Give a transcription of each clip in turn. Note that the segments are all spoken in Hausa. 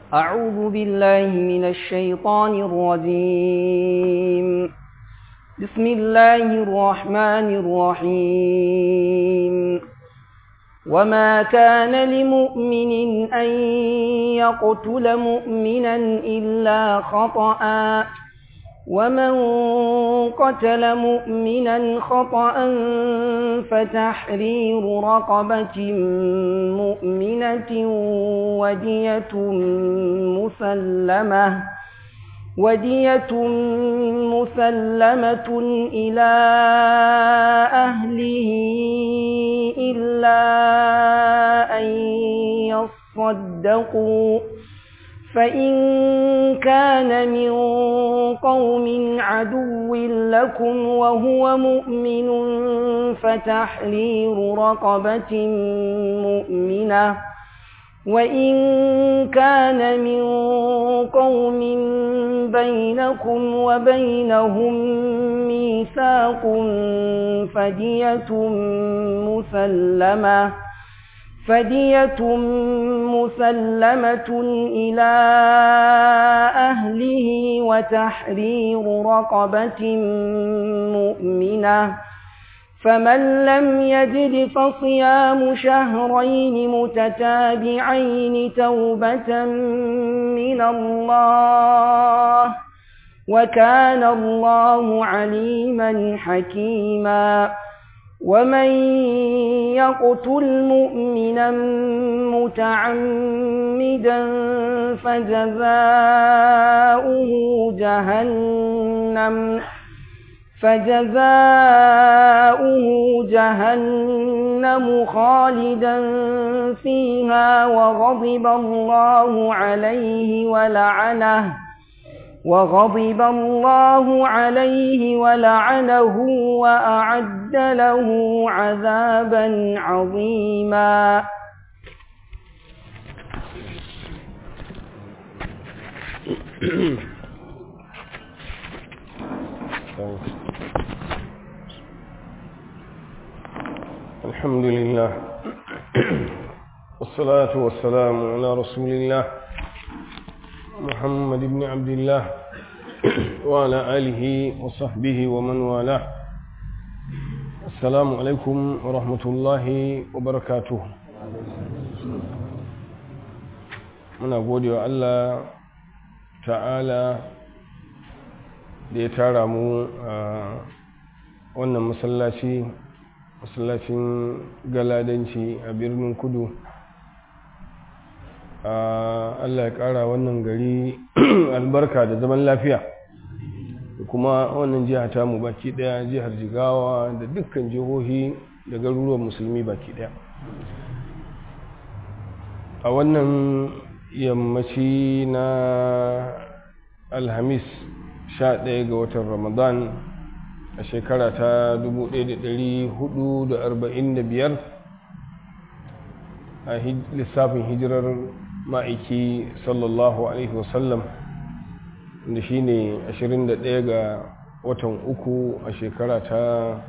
أعوذ بالله من الشيطان الرجيم بسم الله الرحمن الرحيم وما كان لمؤمن أن يقتل مؤمنا إلا خطأ ومن قتل مؤمنا خطأ فتحرير رقبة مؤمنة ودية مسلمة ودية مسلمة إلى أهله إلا أن يصدقوا فإن كان من قوم عدو لكم وهو مؤمن فتحرير رقبة مؤمنة وإن كان من قوم بينكم وبينهم ميثاق فدية مسلمة فدية مسلمة إلى أهله وتحرير رقبة مؤمنة فمن لم يجد فصيام شهرين متتابعين توبة من الله وكان الله عليما حكيما ومن يقتل مؤمنا متعمدا فجزاؤه جهنم فجزاؤه جهنم خالدا فيها وغضب الله عليه ولعنه وغضب الله عليه ولعنه وأعد له عذابا عظيما الحمد لله والصلاة والسلام على رسول الله محمد بن عبد الله وعلى آله وصحبه ومن والاه السلام عليكم ورحمة الله وبركاته muna gode wa Allah ta'ala da ya tara mu a wannan masallaci masallacin galadanci a birnin kudu Allah ya ƙara wannan gari albarka da zaman lafiya kuma wannan jiha ta mu baki ɗaya jihar jigawa da dukkan jihohi da garuruwan musulmi baki ɗaya a wannan yammaci na alhamis 11 ga watan ramadan a shekara ta 1445 a lissafin hijirar ma'aiki sallallahu alaihi wasallam da shi ne 21 ga watan uku a shekara ta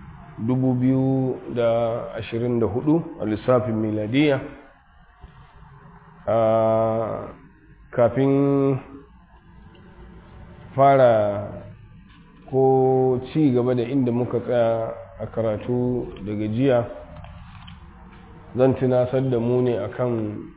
2024 a lissafin miladiya kafin fara ko ci gaba da inda muka tsaya a karatu daga jiya zan tunasar da mu ne akan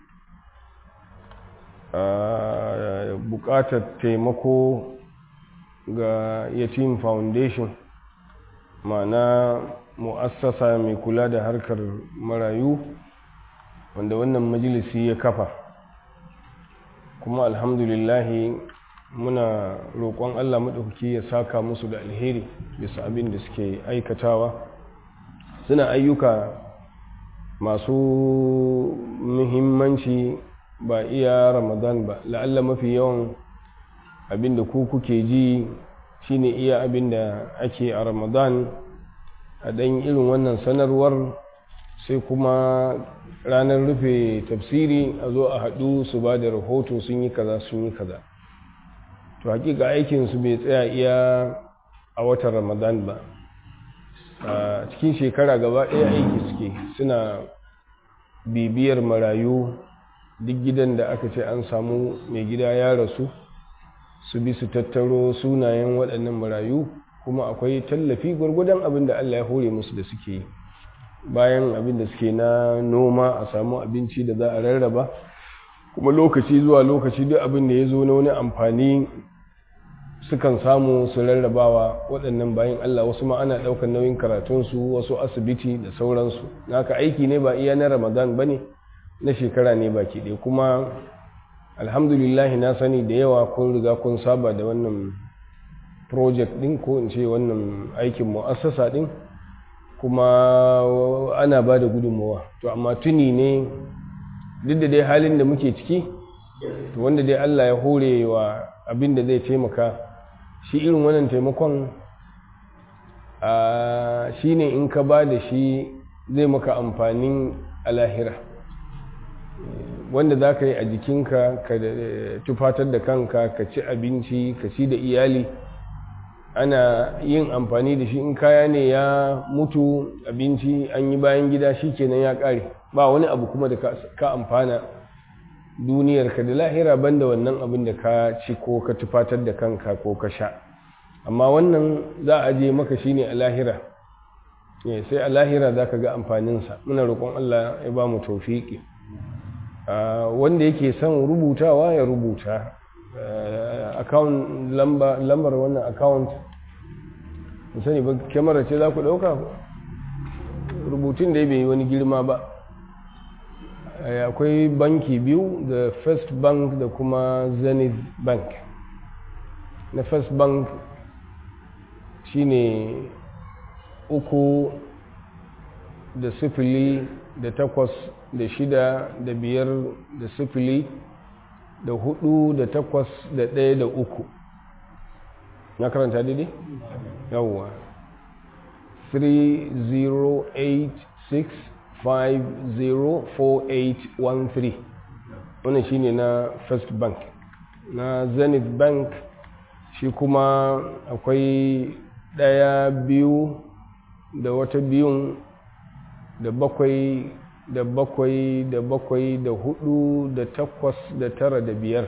bukatar taimako ga yatim foundation ma'ana mu'assasa mai kula da harkar marayu wanda wannan majalisi ya kafa kuma alhamdulillahi muna roƙon Allah maɗauki ya saka musu da alheri bisa abin da suke aikatawa suna ayyuka masu muhimmanci ba iya ramadan ba la'alla mafi yawan abin da ku kuke ji shine iya abin da ake a ramadan a ɗan irin wannan sanarwar sai kuma ranar rufe tafsiri a zo a haɗu su ba da rahoto sun yi kaza sun yi kaza to hakika aikinsu bai tsaya iya a watan ramadan ba a cikin shekara gaba ɗaya aiki suke suna bibiyar marayu duk gidan da aka ce an samu mai gida ya rasu su bi su tattaro sunayen waɗannan marayu kuma akwai tallafi gwargwadon abin da Allah ya hore musu da suke yi bayan abin da suke na noma a samu abinci da za a rarraba kuma lokaci zuwa lokaci duk abin da ya zo na wani amfani sukan samu su rarrabawa waɗannan bayan Allah wasu ma ana ɗaukar nauyin karatunsu wasu asibiti da sauransu naka aiki ne ba iya na ramadan ba ne na shekara ne baki ɗaya kuma alhamdulillah na sani da yawa kun riga kun saba da wannan project ɗin ko in ce wannan aikin mu'assasa ɗin kuma ana ba da gudunmawa to amma tuni ne duk da dai halin da muke ciki to wanda dai Allah ya hore wa abin da zai taimaka shi irin wannan taimakon shi ne in ka ba da shi zai maka amfanin alahira wanda za ka yi a jikinka ka tufatar da kanka ka ci abinci ka ci da iyali ana yin amfani da shi in kaya ne ya mutu abinci an yi bayan gida shi kenan ya ƙare ba wani abu kuma da ka amfana duniyarka da lahira banda wannan abin da ka ci ko ka tufatar da kanka ko ka sha amma wannan za a je maka shi ne a lahira sai a lahira za ka ga amfaninsa muna roƙon Allah ya ba mu taufiƙi wanda yake son rubutawa ya rubuta account lambar wannan account sani ba kyamara ce za ku ɗauka rubutun da ya bai wani girma ba akwai banki biyu da first bank da kuma zenith bank na first bank shine uku da sifili da takwas da shida da biyar da sifili da hudu da takwas da ɗaya da uku na karanta daidai? yawwa 3086504813 wannan shine na first bank na zenith bank shi kuma akwai ɗaya biyu da wata biyun da bakwai da bakwai da bakwai da hudu da takwas da tara da biyar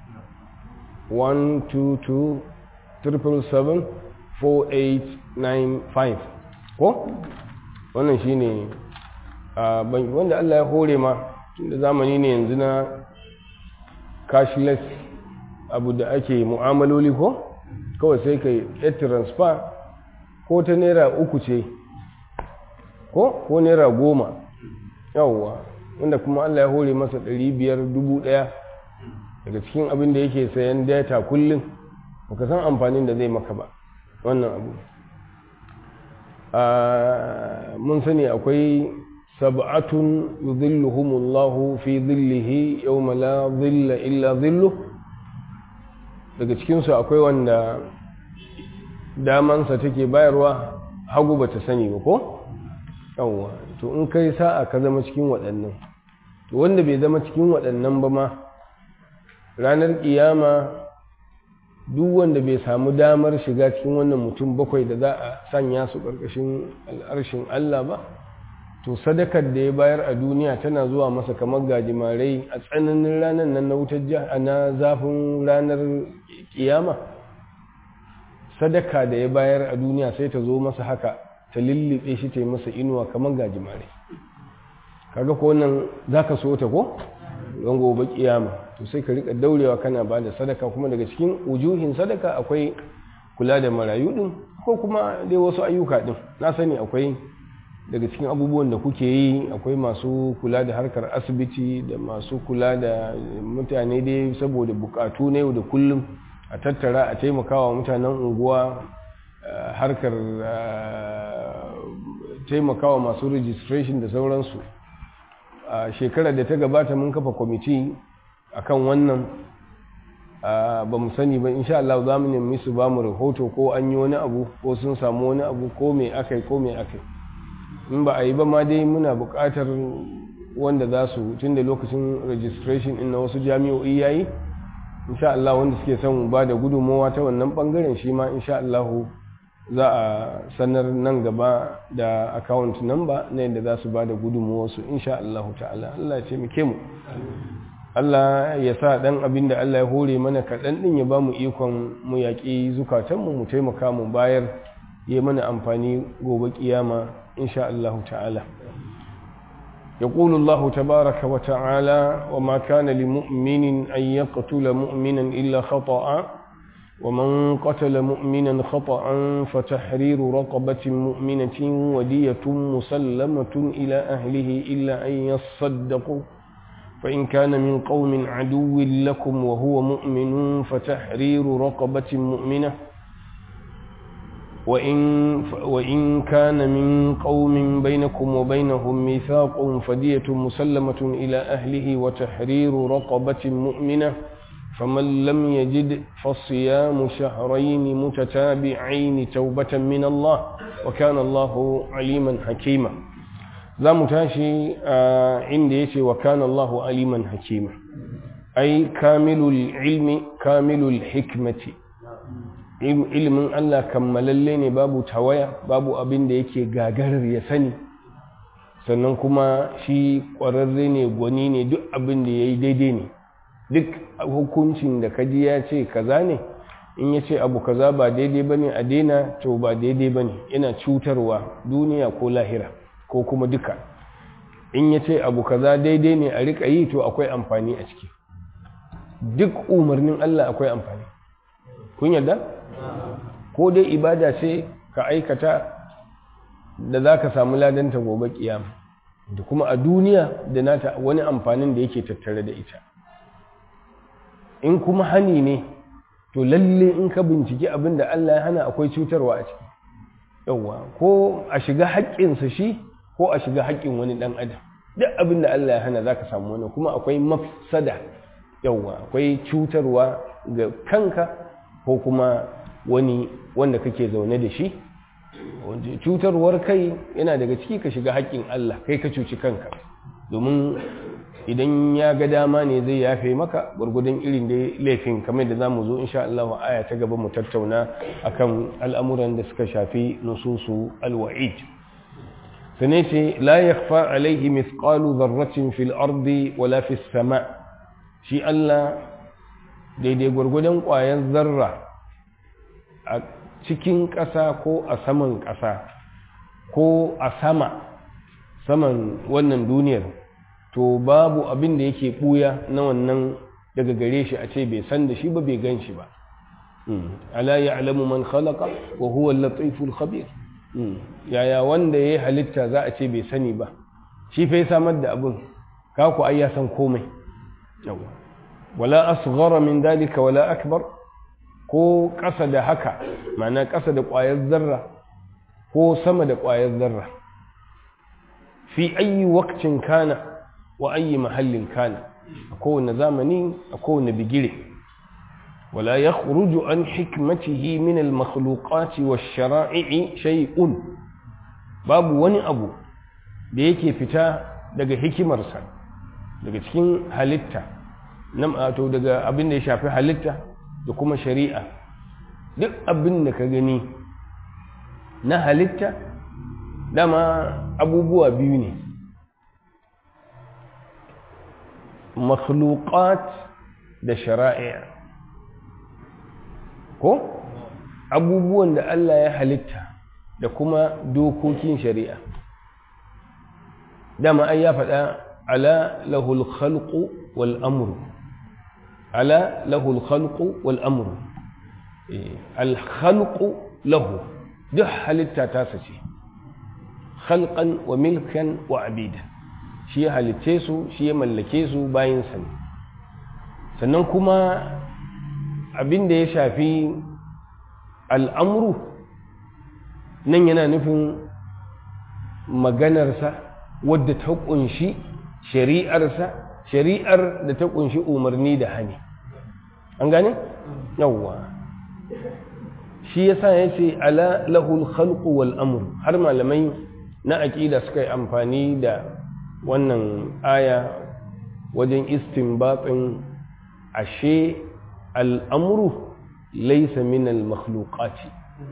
1-2-2-777-4895 ko? wannan shi ne wanda Allah ya hore ma da zamani ne yanzu na cashless abu da ake mu'amaloli ko? kawai sai ka yi transfer ko ta naira uku ce ko ko naira goma yawwa wanda kuma Allah ya hore masa ɗari biyar dubu ɗaya daga cikin abin da yake sayan data kullum baka san amfanin da zai maka ba wannan abu mun sani akwai sab'atun yudhilluhumullahu fi dhillihi yawma la dhilla illa dhillu daga cikinsu akwai wanda damansa take bayarwa hagu bata sani ba ko yawwa to in kai sa'a ka zama cikin waɗannan to wanda bai zama cikin waɗannan ba ma ranar ƙiyama duk wanda bai samu damar shiga cikin wannan mutum bakwai da za a sanya su ƙarƙashin al'arshin Allah ba to sadakar da ya bayar a duniya tana zuwa masa kamar gajimarai a tsananin ranar nan na wutar na zafin ranar ƙiyama sadaka da ya bayar a duniya sai ta zo masa haka ta lullube shi ta yi masa inuwa kamar gajimare kaga ko wannan za ka so ta ko don gobe kiyama to sai ka rika daurewa kana ba da sadaka kuma daga cikin ujuhin sadaka akwai kula da marayu din ko kuma dai wasu ayyuka din na sani akwai daga cikin abubuwan da kuke yi akwai masu kula da harkar asibiti da masu kula da mutane dai saboda bukatu na yau da kullum a tattara a taimakawa mutanen unguwa harkar taimakawa masu registration da sauransu a shekarar da ta gabata mun kafa kwamiti akan wannan ba mu sani ba insha Allah za mu nemi su ba mu rahoto ko an yi wani abu ko sun samu wani abu ko mai akai ko mai akai in ba a yi ba ma dai muna buƙatar wanda za su tun da lokacin registration in na wasu jami'o'i yayi insha Allah wanda suke son ba da gudunmawa ta wannan bangaren shi ma insha Allah za a sanar nan gaba da account number na yadda za su ba da gudunmawa su insha Allah ta'ala Allah ya taimake mu Allah ya sa ɗan abin da Allah ya hore mana kaɗan ɗin ya ba mu ikon mu yaƙi zukatanmu mu taimaka mu bayar ya mana amfani gobe ƙiyama insha Allah ta'ala يقول الله تبارك وتعالى وما كان لمؤمن أن يقتل مؤمنا إلا خطأ ومن قتل مؤمنا خطأ فتحرير رقبة مؤمنة ودية مسلمة إلى أهله إلا أن يصدقوا فإن كان من قوم عدو لكم وهو مؤمن فتحرير رقبة مؤمنة وإن, وإن كان من قوم بينكم وبينهم ميثاق فدية مسلمة إلى أهله وتحرير رقبة مؤمنة فمن لم يجد فصيام شهرين متتابعين توبة من الله وكان الله عليما حكيما za mu tashi a inda ya ce wa kana Allahu aliman hakima ai kamilul ilmi kamilul hikmati ilimin Allah kammalalle ne babu tawaya babu abin da yake gagarar ya sani sannan kuma shi ƙwararre ne gwani ne duk abin da ya yi daidai ne duk hukuncin da kaji ya ce kaza ne in ya ce abu kaza ba daidai ba ne a daina to ba daidai ba ne yana cutarwa duniya ko lahira ko kuma duka in ya ce abu kaza daidai ne a riƙa yi to akwai amfani a ciki duk umarnin Allah akwai amfani kun yarda ko dai ibada ce ka aikata da za ka samu ladanta gobe kiyama da kuma a duniya da nata wani amfanin da yake tattare da ita in kuma hani ne to lalle in ka binciki abin da Allah ya hana akwai cutarwa a ciki yauwa ko a shiga haƙƙinsa shi ko a shiga haƙƙin wani ɗan adam duk abin da Allah ya hana za ka samu wani kuma akwai mafsada yauwa akwai cutarwa ga kanka ko kuma wani wanda kake zaune da shi cutarwar kai yana daga ciki ka shiga haƙƙin Allah kai ka cuci kanka domin idan ya ga dama ne zai yafe maka gwargwadon irin da laifin kamar da za mu zo insha Allah aya ta gaba mu tattauna akan al'amuran da suka shafi nususu alwa'id sane ce la yakhfa alaihi mithqalu dharratin fil ardi wala fis sama shi Allah daidai gwargwadon ƙwayar zarra a cikin ƙasa ko a saman ƙasa ko a sama saman wannan duniyar to babu abin da yake ɓuya na wannan daga gare shi a ce bai san da shi ba bai gan shi ba ala ya'lamu man khalaqa wa huwa al-latiful khabir yaya wanda yayi halitta za a ce bai sani ba shi fa ya samar da abin ka ku ai ya san komai yawa wala asghara min dalika wala akbar ko ƙasa da haka ma'ana ƙasa da ƙwayar zarra ko sama da ƙwayar zarra fi ayi waqtin kana wa ayi mahallin kana a kowane zamani a kowane bigire wala ya khuruju an hikmatihi min al-makhluqati wash-shara'i'i shay'un babu wani abu da yake fita daga hikimarsa daga cikin halitta nan to daga abin da ya shafi halitta da kuma shari'a duk abin da ka gani na halitta dama abubuwa biyu ne makhluqat da shari'a ko abubuwan da Allah ya halitta da kuma dokokin shari'a dama ai ya faɗa ala lahul khalqu wal amru ala lahul khalqu wal amru al khalqu lahu duk halitta ta sace khalqan wa milkan wa abidan shi ya halitce su shi ya mallake su bayansa ne sannan kuma abin da ya shafi al'amuru nan yana nufin maganarsa wadda ta ƙunshi shari'arsa shari'ar da ta ƙunshi umarni da hani an gane? yawwa shi yasa ya ce ala lahul khalqu wal amru har malamai na aƙida suka yi amfani da wannan aya wajen istinbatin ashe al'amuru laisa min al-makhluqati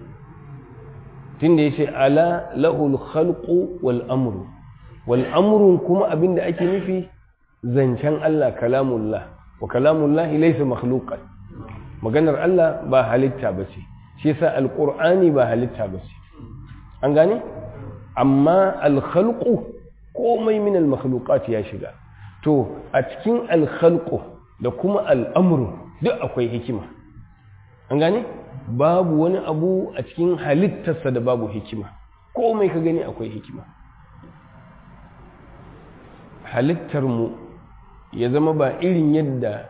tunda yace ala lahul khalqu wal amru wal amru kuma abinda ake nufi zancen Allah kalamullah wa kalamullahi laysa makhluqan maganar Allah ba halitta bace shi yasa alqur'ani ba halitta bace an gane amma alkhalqu komai min almakhluqat ya shiga to a cikin alkhalqu da kuma al'amru duk akwai hikima an gane babu wani abu a cikin halittarsa da babu hikima komai ka gani akwai hikima halittarmu ya zama ba irin yadda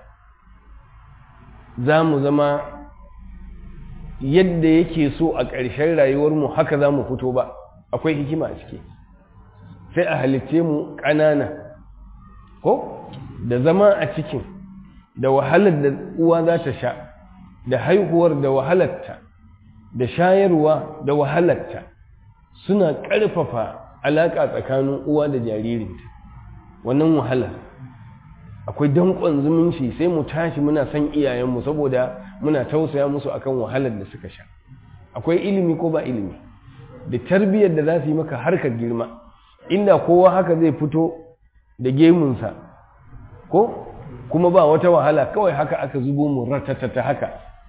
za mu zama yadda yake so a ƙarshen rayuwarmu haka za mu fito ba akwai hikima a ciki sai a halitce mu ƙanana ko da zama a cikin da wahalar da uwa za ta sha da haihuwar da wahalarta da shayarwa da wahalarta suna ƙarfafa alaƙa tsakanin uwa da jaririnta wannan wahalar akwai danƙon zumunci sai mu tashi muna son iyayenmu saboda muna tausaya musu akan wahalar da suka sha akwai ilimi ko ba ilimi da tarbiyyar da za su yi maka harkar girma inda kowa haka zai fito da gemunsa ko kuma ba wata wahala kawai haka aka zubo mu ratatata haka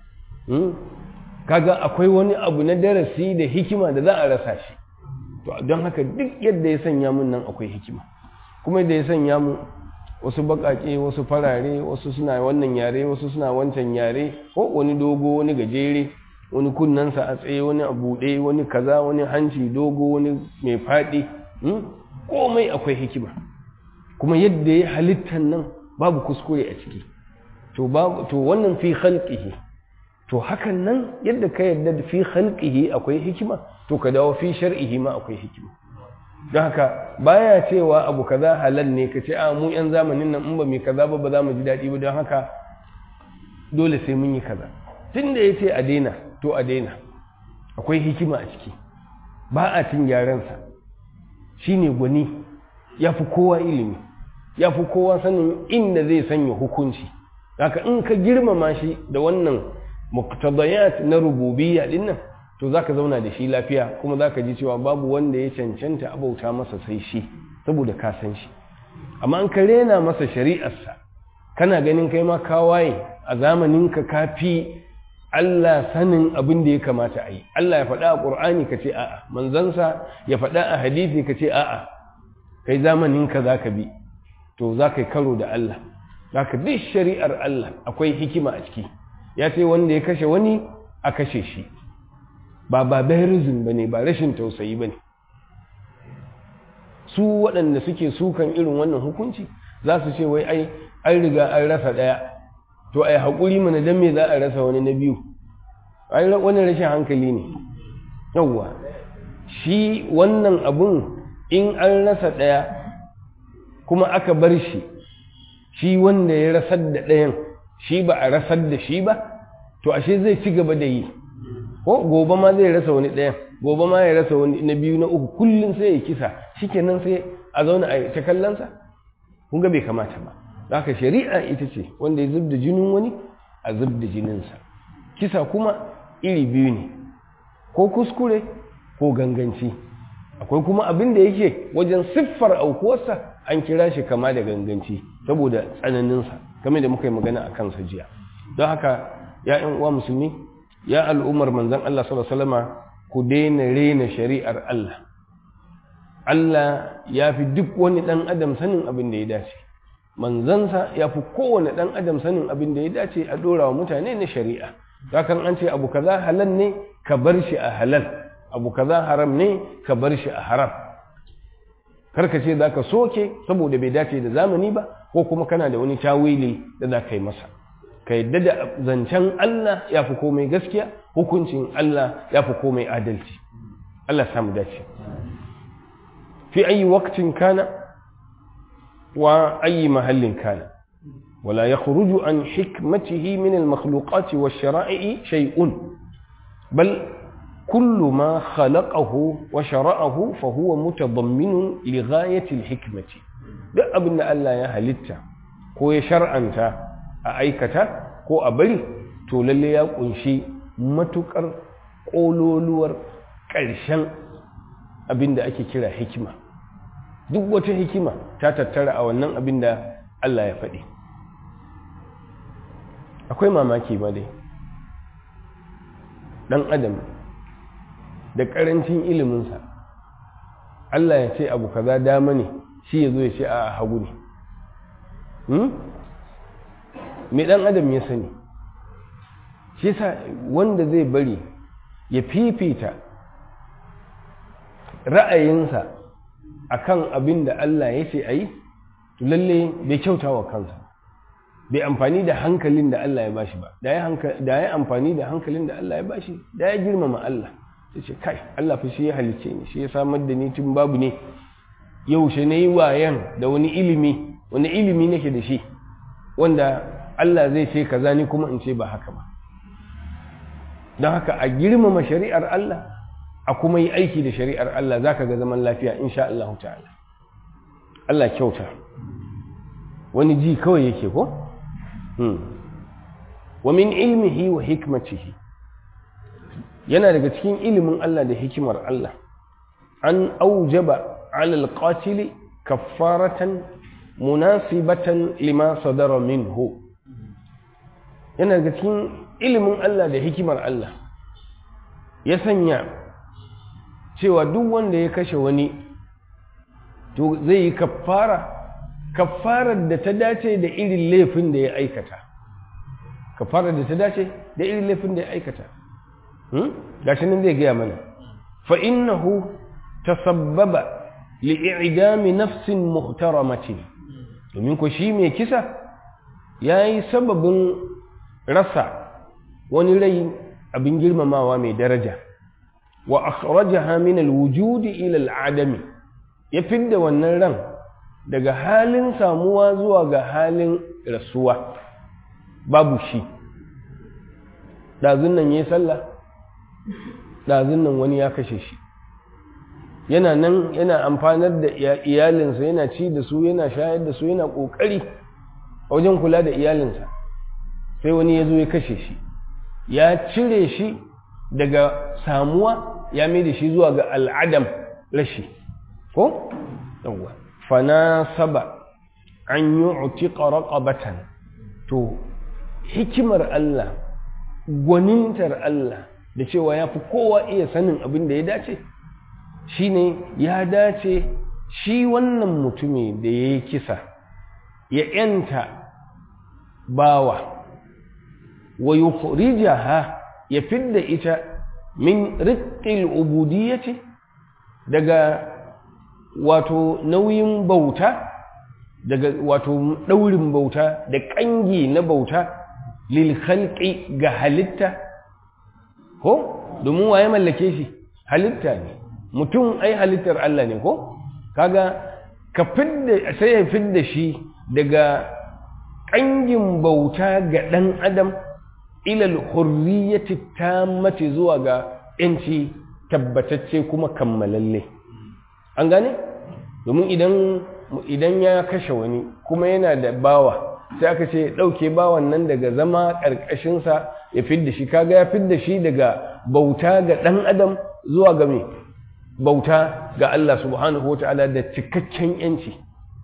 kaga akwai wani abu na darasi da hikima da za a rasa shi to don haka duk yadda ya sanya mun nan akwai hikima kuma da ya sanya mu wasu bakake wasu farare wasu suna wannan yare wasu suna wancan yare ko wani dogo wani gajere wani kunnansa a tsaye wani a buɗe wani kaza wani hanci dogo wani mai faɗi komai akwai hikima kuma yadda ya halittan nan babu kuskure a ciki to to wannan fi khalqihi to hakan nan yadda ka yadda fi khalqihi akwai hikima to ka dawo fi shar'ihi ma akwai hikima don haka baya cewa abu kaza halal ne ka ce a mu yan zamanin nan in ba mai kaza ba ba za mu ji daɗi ba don haka dole sai mun yi kaza tun da ya ce a daina to a daina akwai hikima a ciki ba a cin gyaransa shi ne gwani ya fi kowa ilimi ya fi kowa sanin inda zai sanya hukunci haka in ka girmama shi da wannan muktadayat na rububiyya din nan to zaka zauna da shi lafiya kuma zaka ji cewa babu wanda ya cancanta abauta masa sai shi saboda ka san shi amma an ka rena masa shari'arsa kana ganin kai ma ka waye a zamanin ka kafi Allah sanin abin da ya kamata a yi Allah ya faɗa a ƙur'ani ka ce a'a manzansa ya faɗa a hadisi ka ce a'a kai zamanin ka zaka bi to za ka yi karo da Allah za ka duk shari'ar Allah akwai hikima a ciki ya ce wanda ya kashe wani a kashe shi ba barbarism ba ne ba rashin tausayi ba ne su waɗanda suke sukan irin wannan hukunci za su ce wai ai an riga an rasa ɗaya to ai haƙuri mana don me za a rasa wani na biyu ai wani rashin hankali ne yawwa shi wannan abun in an rasa ɗaya kuma aka bar shi shi wanda ya rasar da ɗayan shi ba a rasar da shi ba to ashe zai ci gaba da yi ko gobe ma zai rasa wani ɗayan gobe ma ya rasa wani na biyu na uku kullum sai ya kisa shikenan sai a zauna a ta kallonsa kun ga bai kamata ba haka shari'a ita ce wanda ya zub da jinin wani a zub da jininsa kisa kuma iri biyu ne ko kuskure ko ganganci akwai kuma abin da yake wajen siffar aukuwarsa an kira shi kama da ganganci saboda tsananinsa game da muka yi magana a kansa jiya don haka ya yan uwa musulmi ya al'ummar manzan Allah sallallahu ku daina rena shari'ar Allah Allah ya fi duk wani ɗan adam sanin abin da ya dace manzansa ya fi kowane ɗan adam sanin abin da ya dace a ɗora wa mutane na shari'a hakan an ce abu kaza halal ne ka bar shi a halal abu kaza haram ne ka bar shi a haram karka ce za ka soke saboda bai dace da zamani ba ko kuma kana da wani tawili da za ka yi masa ka yadda da zancen Allah ya fi komai gaskiya hukuncin Allah ya fi komai adalci Allah samu dace fi ayi waktin kana wa ayi mahallin kana ولا يخرج عن حكمته من المخلوقات والشرائع شيء بل كل ما خلقه وشرعه فهو متضمن لغاية الحكمة duk abin da Allah ya halitta ko ya shar'anta a aikata ko a bari to lalle ya kunshi matukar ƙololuwar ƙarshen abin da ake kira hikima duk wata hikima ta tattara a wannan abin da Allah ya faɗi akwai mamaki ba dai ɗan adam da ƙarancin iliminsa Allah ya ce abu kaza dama ne shi ya zo ya ce a hagu ne me ɗan adam ya sani shi sa wanda zai bari ya fifita ra'ayinsa akan abin da Allah ya ce a yi lalle bai kyauta wa kansa bai amfani da hankalin da Allah ya bashi ba da ya amfani da hankalin da Allah ya bashi da ya girmama Allah sai ce kai Allah fa shi ya halicce ni shi ya samar da ni tun babu ne yaushe na yi wayan da wani ilimi wani ilimi nake da shi wanda Allah zai ce kaza ni kuma in ce ba haka ba don haka a girmama shari'ar Allah a kuma yi aiki da shari'ar Allah za ka ga zaman lafiya insha Allah ta'ala Allah kyauta wani ji kawai yake ko? wa min ilmihi wa hikmatihi yana daga cikin ilimin Allah da hikimar Allah an aujaba alal qatili kaffaratan munasibatan lima sadara minhu yana daga cikin ilimin Allah da hikimar Allah ya sanya cewa duk wanda ya kashe wani to zai yi kaffara kaffarar da ta dace da irin laifin da ya aikata kaffarar da ta dace da irin laifin da ya aikata gashi nan zai gaya mana fa innahu tasabbaba li'idami nafsin muhtaramatin domin ko shi mai kisa yayi sababin rasa wani rai abin girmamawa mai daraja wa akhrajaha min alwujudi ila al'adami ya fidda wannan ran daga halin samuwa zuwa ga halin rasuwa babu shi ɗazun nan ya yi sallah ɗazun nan wani ya kashe shi yana nan yana amfanar da iyalinsa yana ci da su yana shayar da su yana ƙoƙari wajen kula da iyalinsa sai wani ya zo ya kashe shi ya cire shi daga samuwa ya mai da shi zuwa ga al'adam rashi ko? yawwa fanasaba an yi utiƙa raƙabatan to hikimar Allah gwanintar Allah da cewa ya fi kowa iya sanin abin da ya dace shine ya dace shi wannan mutumi da ya yi kisa ya ‘yanta bawa wa yukhrijaha ya fidda ita min riƙil ubudiyyati daga wato nauyin bauta daga wato ɗaurin bauta da ƙangi na bauta lil khalqi ga halitta ko domin waye mallake shi halitta ne mutum ai halittar Allah ne ko kaga ka fidda sai ya fidda shi daga ƙangin bauta ga ɗan adam ilal hurriyati tammati zuwa ga ‘yanci tabbatacce kuma kammalalle an gane domin idan idan ya kashe wani kuma yana da bawa sai aka ce ɗauke bawan nan daga zama ƙarƙashinsa ya fidda shi kaga ya fidda shi daga bauta ga ɗan adam zuwa ga me bauta ga Allah subhanahu wa ta'ala da cikakken yanci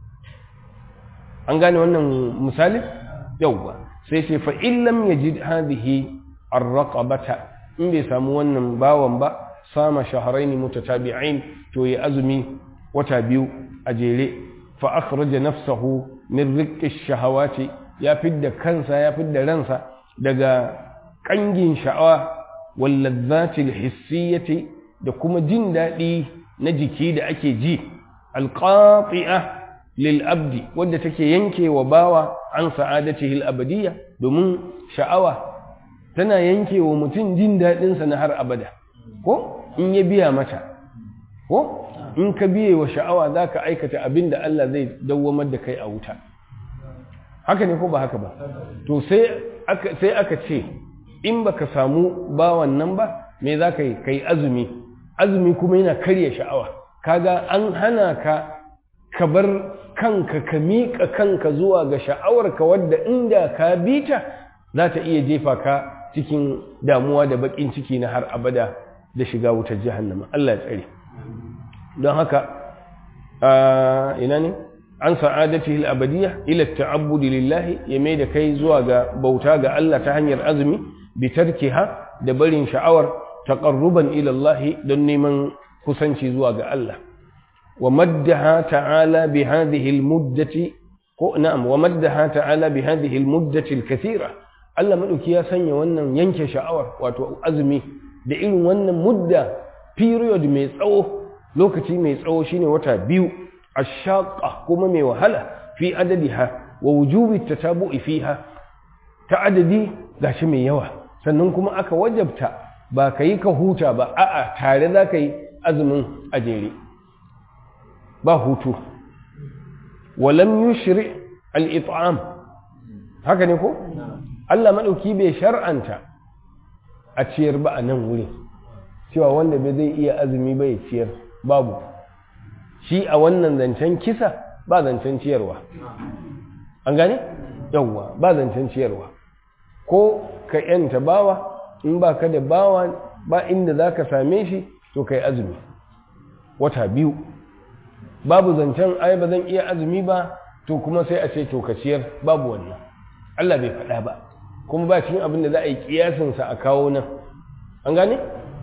an gane wannan misali yauwa sai ce fa illam yajid hadhihi ar-raqabata in bai samu wannan bawan ba sama shahrayn mutatabi'ain to ya azumi wata biyu a jere fa akhraja nafsahu min riqqi shahawati ya fidda kansa ya fidda ransa daga kangin sha'awa wal ladzati al-hissiyati da kuma jin daɗi na jiki da ake ji alqati'a lil abdi wanda take yanke wa bawa an sa'adatihi al-abadiyya domin sha'awa tana yanke wa mutum jin daɗinsa na har abada ko in ya biya mata ko in ka biye wa sha'awa za ka aikata abin da Allah zai dawwamar da kai a wuta haka ne ko ba haka ba to sai aka ce in baka samu bawan nan ba me za ka yi ka yi azumi azumi kuma yana karya sha'awa kaga an hana ka ka bar kanka ka miƙa kanka zuwa ga sha'awarka wadda inda ka bi ta za ta iya jefa ka cikin damuwa da baƙin ciki na har abada da shiga wutar jahannama Allah ya tsare don haka ina ne an sa'adatihi al-abadiyya ila at-ta'abbud lillahi ya mai da kai zuwa ga bauta ga Allah ta hanyar azumi bi tarkiha da barin sha'awar taqarruban ila Allah don neman kusanci zuwa ga Allah wa maddaha ta'ala bi hadhihi al-muddati ko na'am wa maddaha ta'ala bi hadhihi al-muddati al-kathira Allah madauki ya sanya wannan yanke sha'awar wato azumi da irin wannan mudda period mai tsawo lokaci mai tsawo shine wata biyu ashaqa kuma mai wahala fi adadiha wa wujubi tatabu'i fiha ta adadi gashi mai yawa sannan kuma aka wajabta ba ka yi ka huta ba a'a tare za ka yi azumin a jere ba hutu walam yushri al-it'am haka ne ko Allah madauki bai shar'anta a ciyar ba a nan wurin cewa wanda bai zai iya azumi ba ya ciyar babu shi a wannan zancen kisa ba zancen ciyarwa an gane yawwa ba zancen ciyarwa ko ka yanta bawa in ba ka da bawa ba inda za ka same shi to ka yi azumi wata biyu babu zancen ai ba zan iya azumi ba to kuma sai a ce to ka ciyar babu wannan Allah bai faɗa ba kuma ba cikin abin da za a yi kiyasinsa a kawo nan an gane?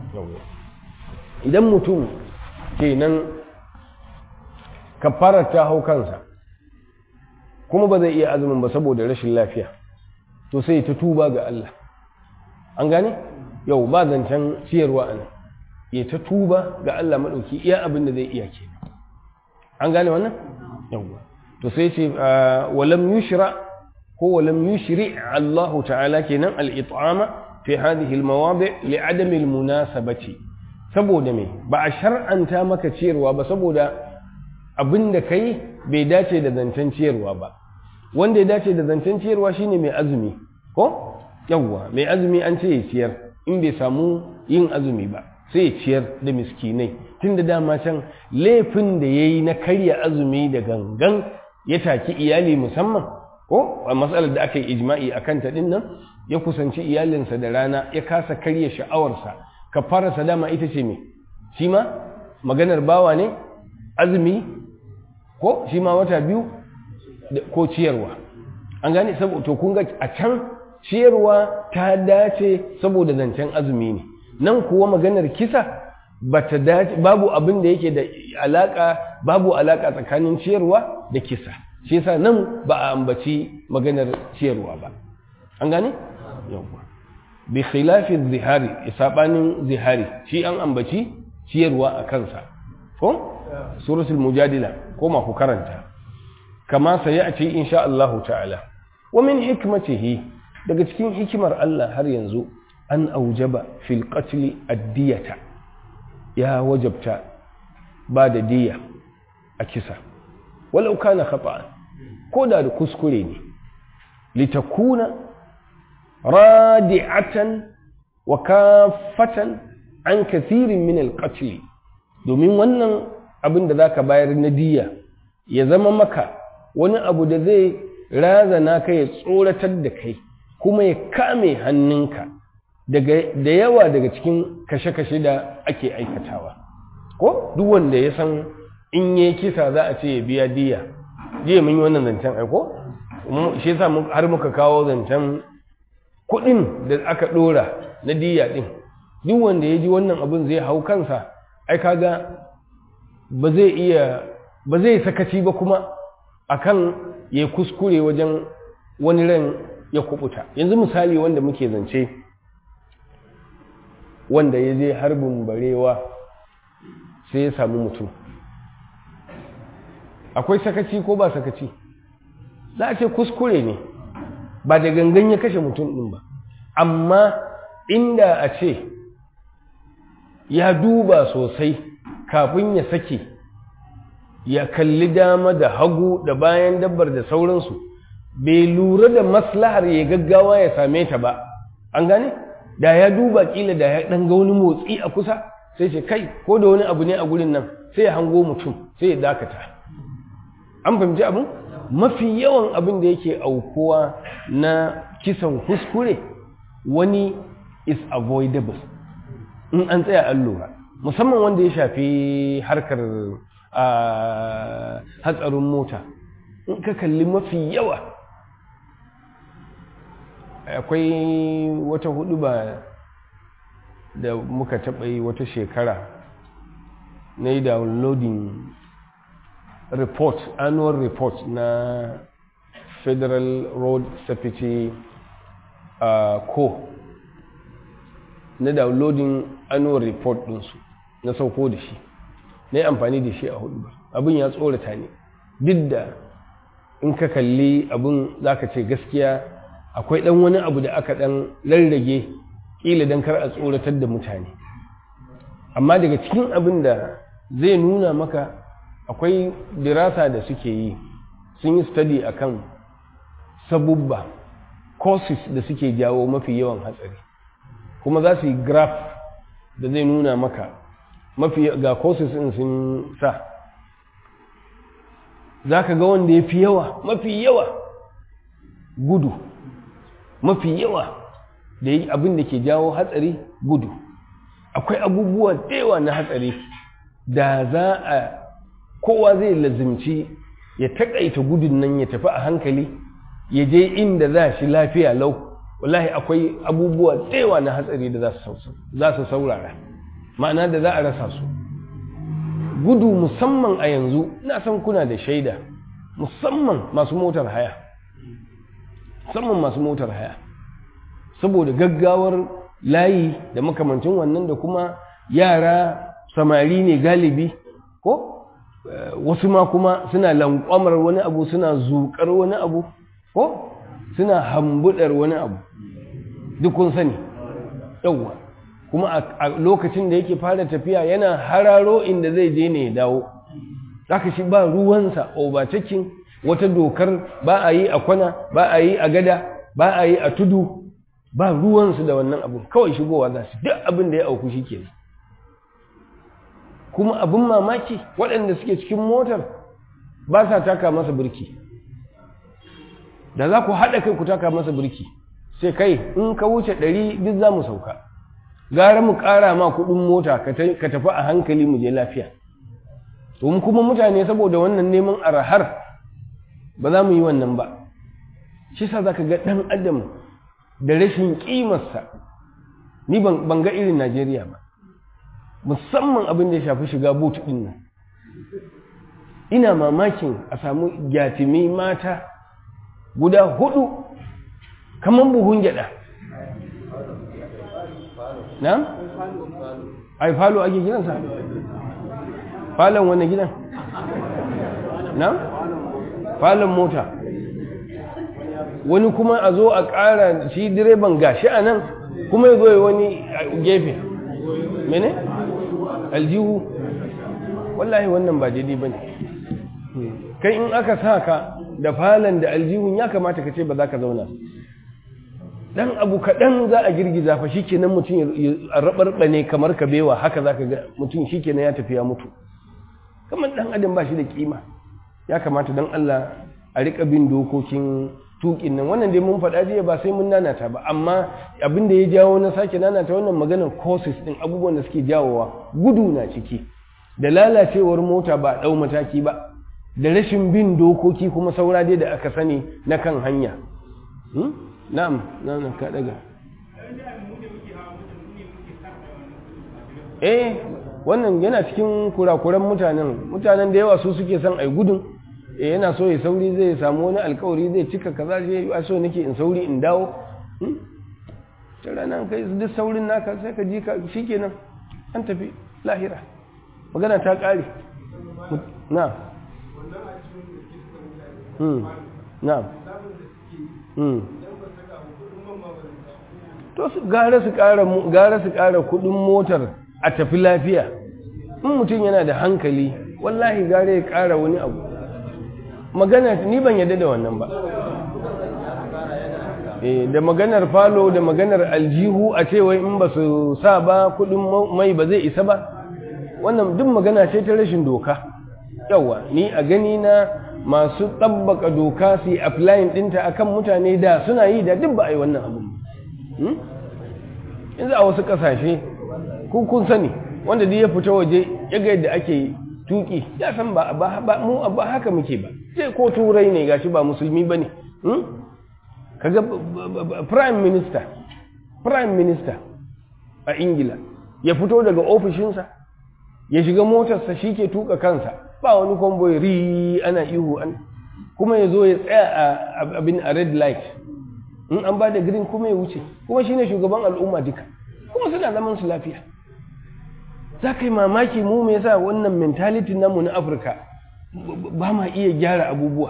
idan mutum kenan kafarar ta hau kansa kuma ba zai iya azumin ba saboda rashin lafiya to sai ta tuba ga Allah an gane yau ba zancen ciyarwa a nan ya ta tuba ga Allah maɗauki iya abin da zai iya ke an gane wannan yawwa to sai ce walam yushra ko walam yushri Allah ta'ala kenan al-it'ama fi hadhihi al-mawadi' li adam al-munasabati saboda me ba a shar'anta maka ciyarwa ba saboda abin da kai bai dace da zancen ciyarwa ba wanda ya dace da zancen ciyarwa shine mai azumi ko yawwa mai azumi an ce ya ciyar in bai samu yin azumi ba sai ya ciyar da miskinai tunda dama can laifin da ya yi na karya azumi da gangan ya taki iyali musamman ko a matsalar da aka yi ijma'i a kanta ɗin nan ya kusanci iyalinsa da rana ya kasa karya sha'awarsa ka fara dama ita ce me shi ma maganar bawa ne azumi ko shi ma wata biyu ko ciyarwa an gane saboda to kun ga a can ciyarwa ta dace saboda zancen azumi ne nan kuwa maganar kisa bata dace babu abin da yake da alaka babu alaka tsakanin ciyarwa da kisa shi yasa nan ba a ambaci maganar ciyarwa ba an gane yawa bi khilafi zihari isabanin zihari shi an ambaci ciyarwa a kansa ko suratul mujadila ko ma ku karanta kama sai a ce insha Allah ta'ala wa min hikmatihi daga cikin hikimar Allah har yanzu an aujaba fil qatl ad-diyata ya wajabta ba da diya a kisa walau kana khata'an ko da da kuskure ne litakuna radi'atan wa kafatan an kathirin min al-qatl domin wannan abin da zaka bayar na diya ya zama maka wani abu da zai razana ka ya tsoratar da kai kuma ya kame hannunka da yawa daga cikin kashe-kashe da ake aikatawa ko duk wanda ya san in yi kisa za a ce ya biya diya jiya mun yi wannan zancen aiko shi yasa har muka kawo zancen kuɗin da aka ɗora na diya ɗin duk wanda ya ji wannan abin zai hau kansa ai kaga ba zai iya ba zai sakaci ba kuma akan ya kuskure wajen wani ran ya kubuta yanzu misali wanda muke zance wanda ya je harbin barewa sai ya samu mutum akwai sakaci ko ba sakaci za a ce kuskure ne ba da gangan ya kashe mutum ɗin ba amma inda a ce ya duba sosai kafin ya sake ya kalli dama da hagu da bayan dabbar da sauransu bai lura da maslahar ya gaggawa ya same ta ba an gane da ya duba kila da ya dan ga wani motsi a kusa sai ce kai ko da wani abu ne a gurin nan sai ya hango mutum sai ya dakata an fahimci abin mafi yawan abin da yake aukuwa na kisan kuskure wani is avoidable in an tsaya an lura musamman wanda ya shafi harkar hatsarin mota in ka kalli mafi yawa akwai wata hudu ba da muka taɓa yi wata shekara na yi downloading report annual report na federal road safety uh, co na downloading annual report ɗinsu na sauko da shi na yi amfani da shi a hudu ba abin ya tsorata ne duk da in ka kalli abin za ka ce gaskiya akwai ɗan wani abu da aka ɗan rarrage ƙila don kar a tsoratar da mutane amma daga cikin abin da zai nuna maka akwai dirasa da suke yi sun yi study akan sabubba causes da suke jawo mafi yawan hatsari kuma za su yi graph da zai nuna maka mafi ga causes ɗin sun sa za ka ga wanda ya fi yawa mafi yawa gudu mafi yawa da yi abin da ke jawo hatsari gudu akwai abubuwa yawa na hatsari da za a kowa zai lazimci ya taƙaita gudun nan ya tafi a hankali ya je inda za shi lafiya lau wallahi akwai abubuwa yawa na hatsari da za su saurara ma'ana da za a rasa su gudu musamman a yanzu na san kuna da shaida musamman masu motar haya musamman masu motar haya saboda gaggawar layi da makamancin wannan da kuma yara samari ne galibi ko wasu ma kuma suna lankwamar wani abu suna zuƙar wani abu ko suna hambudar wani abu duk kun sani yauwa kuma a lokacin da yake fara tafiya yana hararo inda zai je ne ya dawo zaka shi ba ruwansa overtaking wata dokar ba a yi a kwana ba a yi a gada ba a yi a tudu ba ruwansu da wannan abu kawai shigowa za su duk abin da ya auku shi ke kuma abin mamaki waɗanda suke cikin motar ba sa taka masa birki da za ku haɗa kai ku taka masa birki sai kai in ka wuce ɗari duk za mu sauka gara mu ƙara ma kuɗin mota ka tafi a hankali mu je lafiya domin kuma mutane saboda wannan neman arahar ba za mu yi wannan ba shi sa za ka ga ɗan adam da rashin ƙimarsa ni ban ga irin najeriya ba musamman abin da ya shafi shiga boot ɗin nan ina mamakin a samu gyatimi mata guda hudu kamar buhun gyada na? ai falo ake gidansa falon wani gidan na? falon mota wani kuma a zo a ƙara shi direban gashi a nan kuma ya zo ya wani gefe mene? aljihu wallahi wannan ba daidai ba ne kai in aka sa ka da falon da aljihun ya kamata ka ce ba za ka zauna dan abu kaɗan za a girgiza fa shi kenan mutum ya raɓarɓa ne kamar kabewa haka za ka ga mutum shi kenan ya tafi ya mutu kamar ɗan adam ba shi da ƙima ya kamata don Allah a riƙa bin dokokin tuƙin nan wannan dai mun faɗa jiya ba sai mun nanata ba amma abin da ya jawo na sake nanata wannan maganar causes ɗin abubuwan da suke jawowa gudu na ciki da lalacewar mota ba ɗau mataki ba da rashin bin dokoki kuma saura dai da aka sani na kan hanya na'am na'am ka daga eh wannan yana cikin kurakuran mutanen mutanen da yawa su suke son ai gudun eh yana so ya sauri zai samu wani alkawari zai cika kaza zai yi so nake in sauri in dawo ta ranar kai duk saurin naka sai ka ji ka shikenan an tafi lahira magana ta kare na na to su gara su kara gara su kara kudin motar a tafi lafiya in mutum yana da hankali wallahi gare ya kara wani abu magana ni ban yadda da wannan ba da maganar falo da maganar aljihu a cewa in ba su sa ba kudin mai ba zai isa ba wannan duk magana ce ta rashin doka yawa ni a gani na masu tabbaka doka su yi applying dinta akan mutane da suna yi da duk ba a yi wannan abin yanzu a wasu kasashe kun sani wanda duk ya fita waje ya ga yadda ake tuki ya san ba mu ba haka muke ba sai ko turai ne gashi ba musulmi ba ne kaga prime minister prime minister a ingila ya fito daga ofishinsa ya shiga motarsa shi ke tuka kansa ba wani kwamboyi ri ana ihu an kuma ya zo ya tsaya a abin a red light in an ba da green kuma ya wuce kuma shi ne shugaban al'umma duka kuma suna zaman su lafiya za ka yi mamaki mu me yasa wannan mentality namu na afirka ba ma iya gyara abubuwa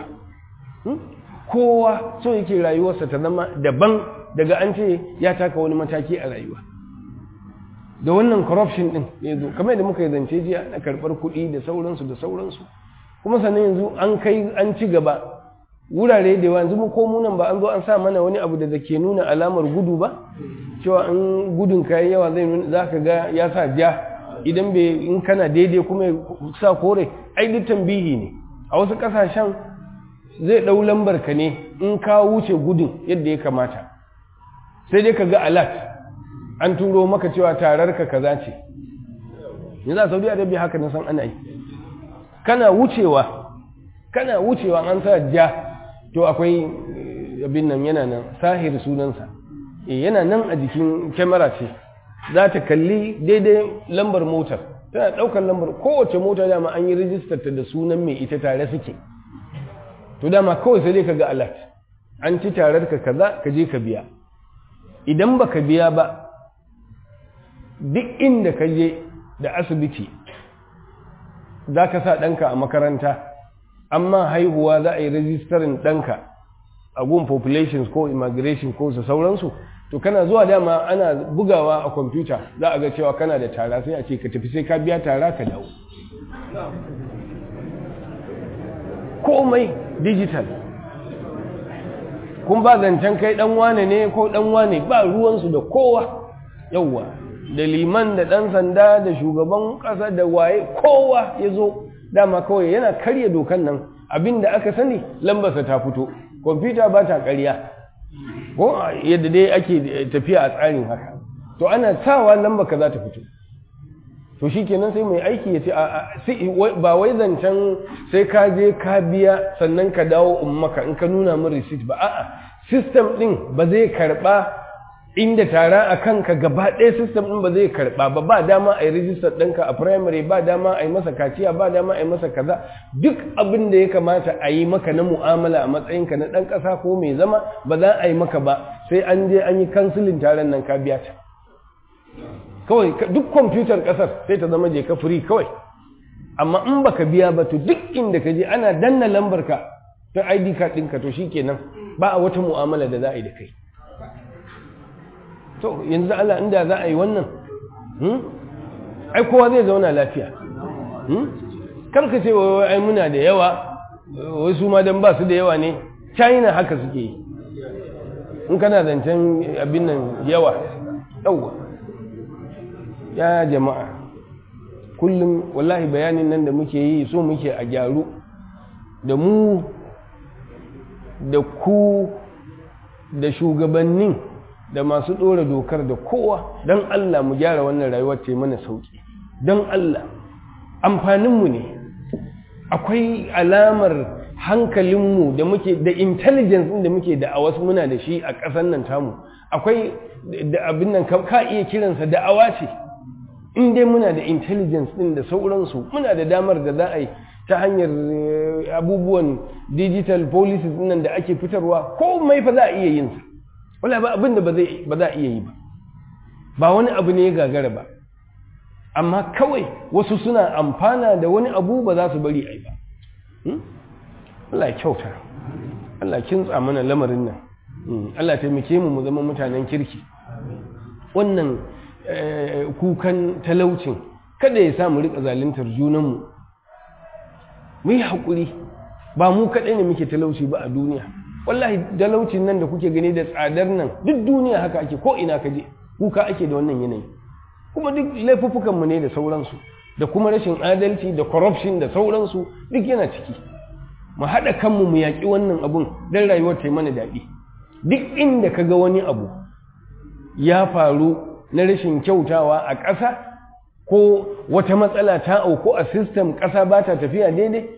kowa so yake rayuwarsa ta zama daban daga an ce ya taka wani mataki a rayuwa da wannan corruption din ya zo kamar da muka yi zance jiya na karɓar kuɗi da sauransu da sauransu kuma sannan yanzu an kai an ci gaba wurare da yawa yanzu mu ko munan ba an zo an sa mana wani abu da ke nuna alamar gudu ba cewa in gudun kayan yawa zai nuna za ka ga ya sa ja idan bai in kana daidai kuma ya sa kore ai duk tambihi ne a wasu ƙasashen zai ɗau lambar ka ne in ka wuce gudun yadda ya kamata sai dai ka ga alat an turo maka cewa tarar ka kaza ce yanzu a saudi arabia haka na san ana yi kana wucewa kana wucewa an sa ja to akwai abin nan yana nan sahir sunansa e yana nan a jikin kyamara ce za ta kalli daidai lambar motar tana ɗaukar lambar kowace mota dama an yi rijistar ta da sunan mai ita tare suke to dama kawai sai dai ka ga alat an ci tarar ka kaza ka je ka biya idan baka biya ba duk inda ka je da asibiti za ka sa ɗanka a makaranta amma haihuwa za a yi rajistarin ɗanka a gun populations ko immigration ko su sauransu to kana zuwa dama ana bugawa a kwamfuta za a ga cewa kana da tara sai a ce ka tafi sai ka biya tara ka dawo komai digital kun ba zancen kai ɗan wane ne ko ɗan wane ba ruwansu da kowa yauwa da liman da ɗan sanda da shugaban ƙasa da waye kowa ya zo dama kawai yana karya dokan nan abin da aka sani lambarsa ta fito kwamfuta ba ta ƙarya ko yadda dai ake tafiya a tsarin haka to ana sawa lamba ka za ta fito to shi kenan sai mai aiki ya ce ba wai zancen sai ka je ka biya sannan ka dawo in maka in ka nuna min receipt ba a'a system din ba zai karba inda tara a kanka gaba ɗaya system ɗin ba zai karɓa ba ba dama a yi rijistar ɗinka a primary ba dama a yi masa kaciya ba dama a yi masa kaza duk abin da ya kamata a yi maka na mu'amala a matsayinka na ɗan ƙasa ko mai zama ba za a yi maka ba sai an je an yi kansilin taron nan ka biya ta kawai duk kwamfutar ƙasar sai ta zama je ka free kawai amma in baka biya ba to duk inda ka je ana danna lambar ka ta ID card ɗinka to shikenan ba a wata mu'amala da za a yi da kai to yanzu Allah inda za a yi wannan ai kowa zai zauna lafiya karka ce wai ai muna da yawa wai su ma dan ba su da yawa ne china haka suke yi in kana zancen abin nan yawa yawa ya jama'a kullum wallahi bayanin nan da muke yi so muke a gyaru da mu da ku da shugabannin da masu ɗora dokar da kowa don Allah mu gyara wannan rayuwar ce mana sauƙi don Allah amfaninmu ne akwai alamar hankalinmu da muke da intelligence da muke da a wasu muna da shi a ƙasar nan tamu akwai da abin nan ka iya kiransa da'awa ce in dai muna da intelligence ɗin da sauransu muna da damar da za a yi ta hanyar abubuwan digital policies nan da ake fitarwa komai fa za a iya yin sa wala ba abin da ba za a iya yi ba ba wani abu ne ya gagara ba amma kawai wasu suna amfana da wani abu ba za su bari a yi ba Allah kyauta Allah kintsa mana lamarin nan Allah taimake mu mu zama mutanen kirki wannan kukan talaucin kada ya sa mu rika zaluntar junanmu mu yi haƙuri ba mu kaɗai ne muke talauci ba a duniya wallahi talaucin nan da kuke gani da tsadar nan duk duniya haka ake ko ina ka je kuka ake da wannan yanayi kuma duk laifuffukan mu ne da sauransu da kuma rashin adalci da corruption da sauransu duk yana ciki mu haɗa kanmu mu yaƙi wannan abun don rayuwar ta mana daɗi duk inda ka ga wani abu ya faru na rashin kyautawa a ƙasa ko wata matsala ta auku a system ƙasa ba ta tafiya daidai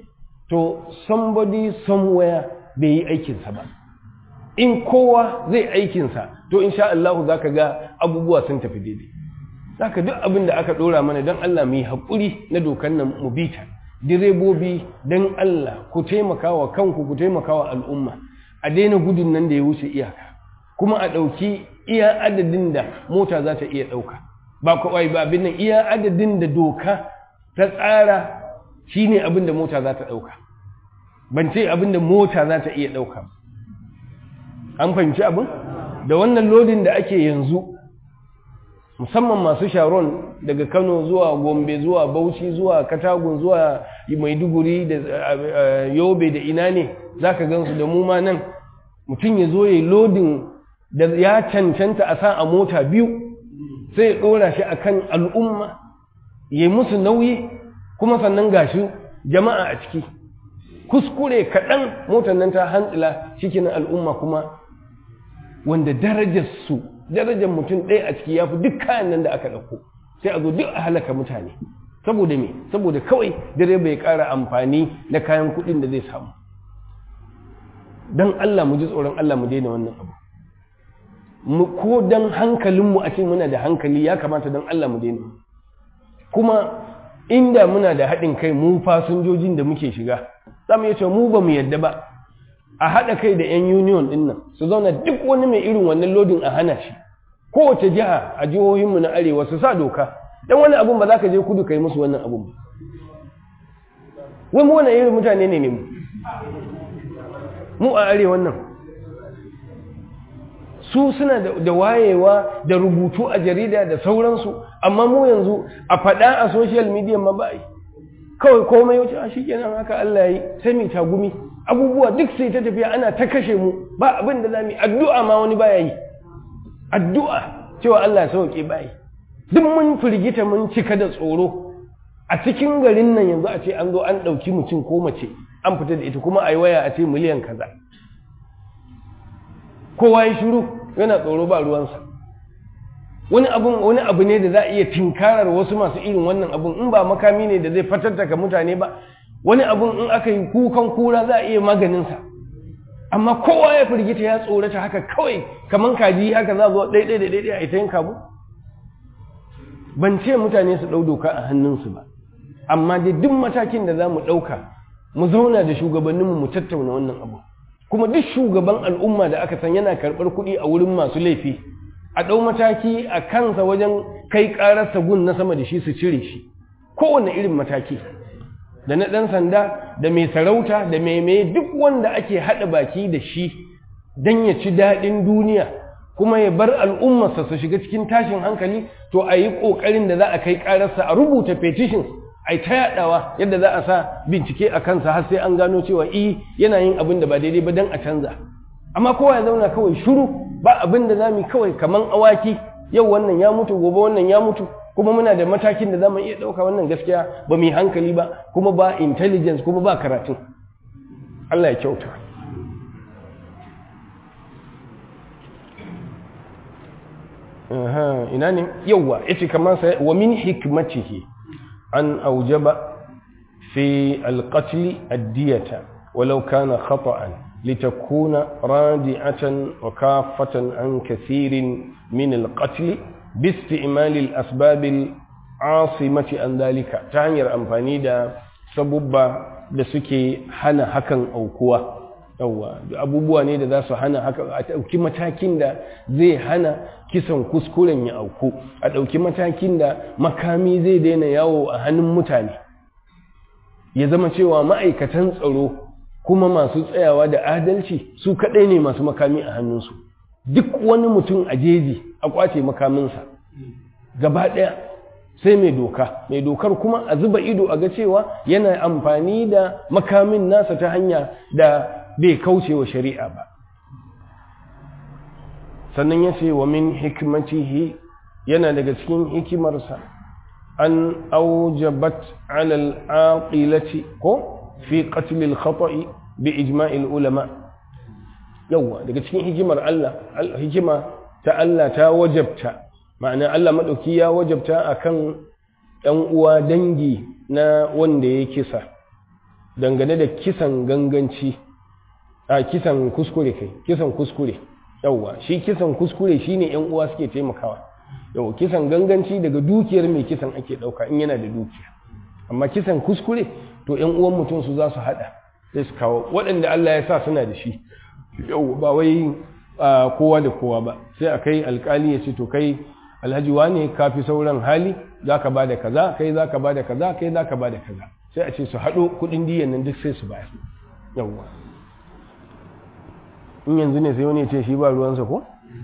to somebody somewhere bai yi aikinsa ba in kowa zai aikinsa to insha Allah za ka ga abubuwa sun tafi daidai za ka duk abin da aka ɗora mana don Allah mu yi haƙuri na dokan nan mu bita direbobi don Allah ku taimaka wa kanku ku taimaka wa al'umma a daina gudun nan da ya wuce iyaka kuma a ɗauki iya adadin da mota za ta iya ɗauka ba kawai ba abin nan iya adadin da doka ta tsara shi ne abin da mota za ta ɗauka ban ce abin da mota za ta iya ɗauka an fahimci abin da wannan lodin da ake yanzu musamman masu sharon daga kano zuwa gombe zuwa bauchi zuwa katagun zuwa maiduguri da yobe da ina ne za ka gansu da mu ma nan mutum ya zo ya yi lodin da ya cancanta a sa a mota biyu sai ya ɗora shi akan al'umma ya yi musu nauyi kuma sannan gashi jama'a a ciki kuskure kaɗan motar nan ta hantsila cikin al'umma kuma wanda darajarsu darajar mutum ɗaya a ciki ya fi duk kayan nan da aka ɗauko sai a zo duk a halaka mutane saboda me saboda kawai direba ya ƙara amfani da kayan kuɗin da zai samu don Allah mu ji tsoron Allah mu daina wannan abu mu ko don hankalinmu a ce muna da hankali ya kamata don Allah mu daina kuma inda muna da haɗin kai mu fasinjojin da muke shiga za mu iya cewa mu ba mu yadda ba a haɗa kai da 'yan union ɗin nan su zauna duk wani mai irin wannan lodin a hana shi kowace jiha a jihohinmu na arewa su sa doka don wani abun ba za ka je kudu ka yi musu wannan abun ba wai mu wani irin mutane ne ne mu mu a arewa nan su suna da wayewa da rubutu a jarida da sauransu amma mu yanzu a faɗa a social media ma ba yi kawai komai wuce a shikenan haka Allah ya yi sai mu tagumi abubuwa duk sai ta tafiya ana ta kashe mu ba abin da zamu yi addu'a ma wani baya yi addu'a cewa Allah ya sauke bai duk mun firgita mun cika da tsoro a cikin garin nan yanzu a ce an zo an ɗauki mutum ko mace an fita da ita kuma a yi waya a ce miliyan kaza kowa ya shiru yana tsoro ba ruwansa wani abun wani abu ne da za a iya tinkarar wasu masu irin wannan abun in ba makami ne da zai fatattaka mutane ba wani abun in aka yi kukan kura za a iya maganinsa amma kowa ya firgita ya tsorata haka kawai kaman kaji haka za zo ɗaiɗai da ɗaiɗai a ita yin kabu ban ce mutane su ɗau doka a hannunsu ba amma dai duk matakin da za mu ɗauka mu zauna da shugabanninmu mu tattauna wannan abu kuma duk shugaban al'umma da aka san yana karɓar kuɗi a wurin masu laifi a ɗau mataki a kansa wajen kai ƙararsa gun na sama da shi su cire shi kowane irin mataki da na ɗan sanda da mai sarauta da mai mai duk wanda ake haɗa baki da shi don ya ci daɗin duniya kuma ya bar al'ummarsa su shiga cikin tashin hankali to a yi ƙoƙarin da za a kai ƙararsa a rubuta petitions a yi ta yaɗawa yadda za a sa bincike a kansa har sai an gano cewa i yana yin abin da ba daidai ba don a canza amma kowa ya zauna kawai shiru ba abin da za mu kawai kaman awaki yau wannan ya mutu gobe wannan ya mutu kuma muna da matakin da za mu iya ɗauka wannan gaskiya ba mu yi hankali ba kuma ba intelligence kuma ba karatu Allah ya kyauta ina ne yauwa yace kamar sai wa min hikmatihi an aujaba fi alqatl ad-diyata walau kana khata'an litakuna radi'atan wa kafatan an kathirin min alqatl باستعمال الأسباب العاصمة عن ذلك تعنير أمفاني دا سبب da suke hana hakan aukuwa yawa abubuwa ne da za su hana haka a ɗauki matakin da zai hana kisan kuskuren ya auku a ɗauki matakin da makami zai daina yawo a hannun mutane ya zama cewa ma'aikatan tsaro kuma masu tsayawa da adalci su kaɗai ne masu makami a hannunsu duk wani mutum a jeji a kwace makaminsa gaba ɗaya sai mai doka mai dokar kuma a zuba ido a ga cewa yana amfani da makamin nasa ta hanya da bai kauce wa shari'a ba sannan ya ce wa min hikmatihi yana daga cikin hikimarsa an aujabat alal aqilati ko fi qatl al khata'i bi ijma'il ulama yawa daga cikin hikimar Allah hikima ta Allah ta wajabta ma'ana Allah maɗauki ya wajabta akan ɗan uwa dangi na wanda ya kisa dangane da kisan ganganci a kisan kuskure kai kisan kuskure yawwa shi kisan kuskure shine yan uwa suke taimakawa yawwa kisan ganganci daga dukiyar mai kisan ake dauka in yana da dukiya amma kisan kuskure to yan uwan mutum su za su hada sai su kawo waɗanda Allah ya sa suna da shi yawwa ba wai kowa da kowa ba sai a kai alkali ya ce to kai alhaji wane ka fi sauran hali za ka ba da kaza kai za ka ba da kaza kai za ka ba da kaza sai a ce su haɗo kuɗin diyan nan duk sai su bayar yawwa in yanzu ne sai wani ya ce shi ba ruwansa ko?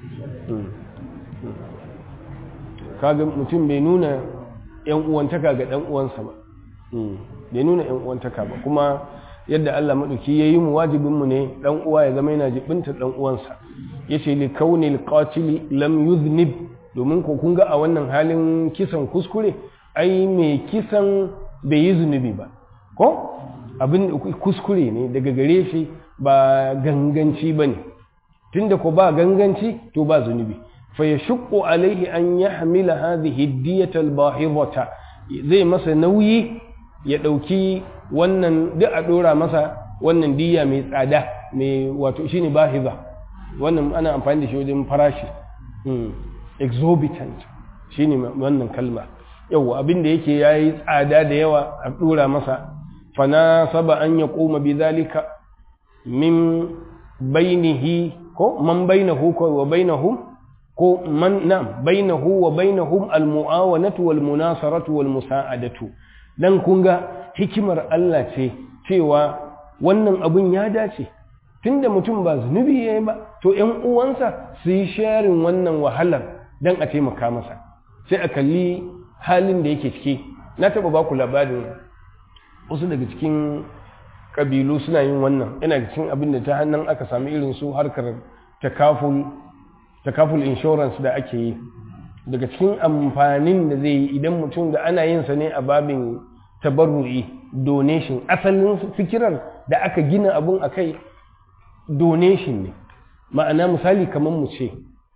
kaga mutum bai nuna yan uwantaka ga ɗan uwansa ba bai nuna yan uwantaka ba kuma yadda Allah maɗauki ya yi mu wajibinmu ne ɗan uwa ya zama yana jibinta ɗan uwansa ya ce li kaunil qatili lam yuznib domin ko kun ga a wannan halin kisan kuskure ai mai kisan bai yi zunubi ba ko abin kuskure ne daga gare shi ba ganganci ba ne tunda ko ba ganganci to ba zunubi fa ya shuqqu alaihi an yahmila hadhihi diyata albahidata zai masa nauyi ya dauki wannan duk a dora masa wannan diya mai tsada mai wato shine bahiza wannan ana amfani da shi wajen farashi exorbitant shine wannan kalma yau abin da yake yayi tsada da yawa a dora masa fana saba an ya koma bi zalika min bainihi ko man bainahu ko wa bainahum ko man na bainahu wa bainahum almuawanatu wal munasaratu wal musa'adatu dan kun ga hikimar Allah ce cewa wannan abun ya dace tunda mutum ba zunubi yayi ba to ƴan uwansa su yi sharing wannan wahalar dan a taimaka masa sai a kalli halin da yake ciki na taba ba ku labarin wasu daga cikin ƙabilu suna yin wannan yana cikin abin da ta hannun aka sami irin su harkar takaful takaful insurance da ake yi daga cikin amfanin da zai yi idan mutum da ana yin sa ne a babin tabarru'i donation asalin fikirar da aka gina abun a kai donation ne ma'ana misali kamar mu ce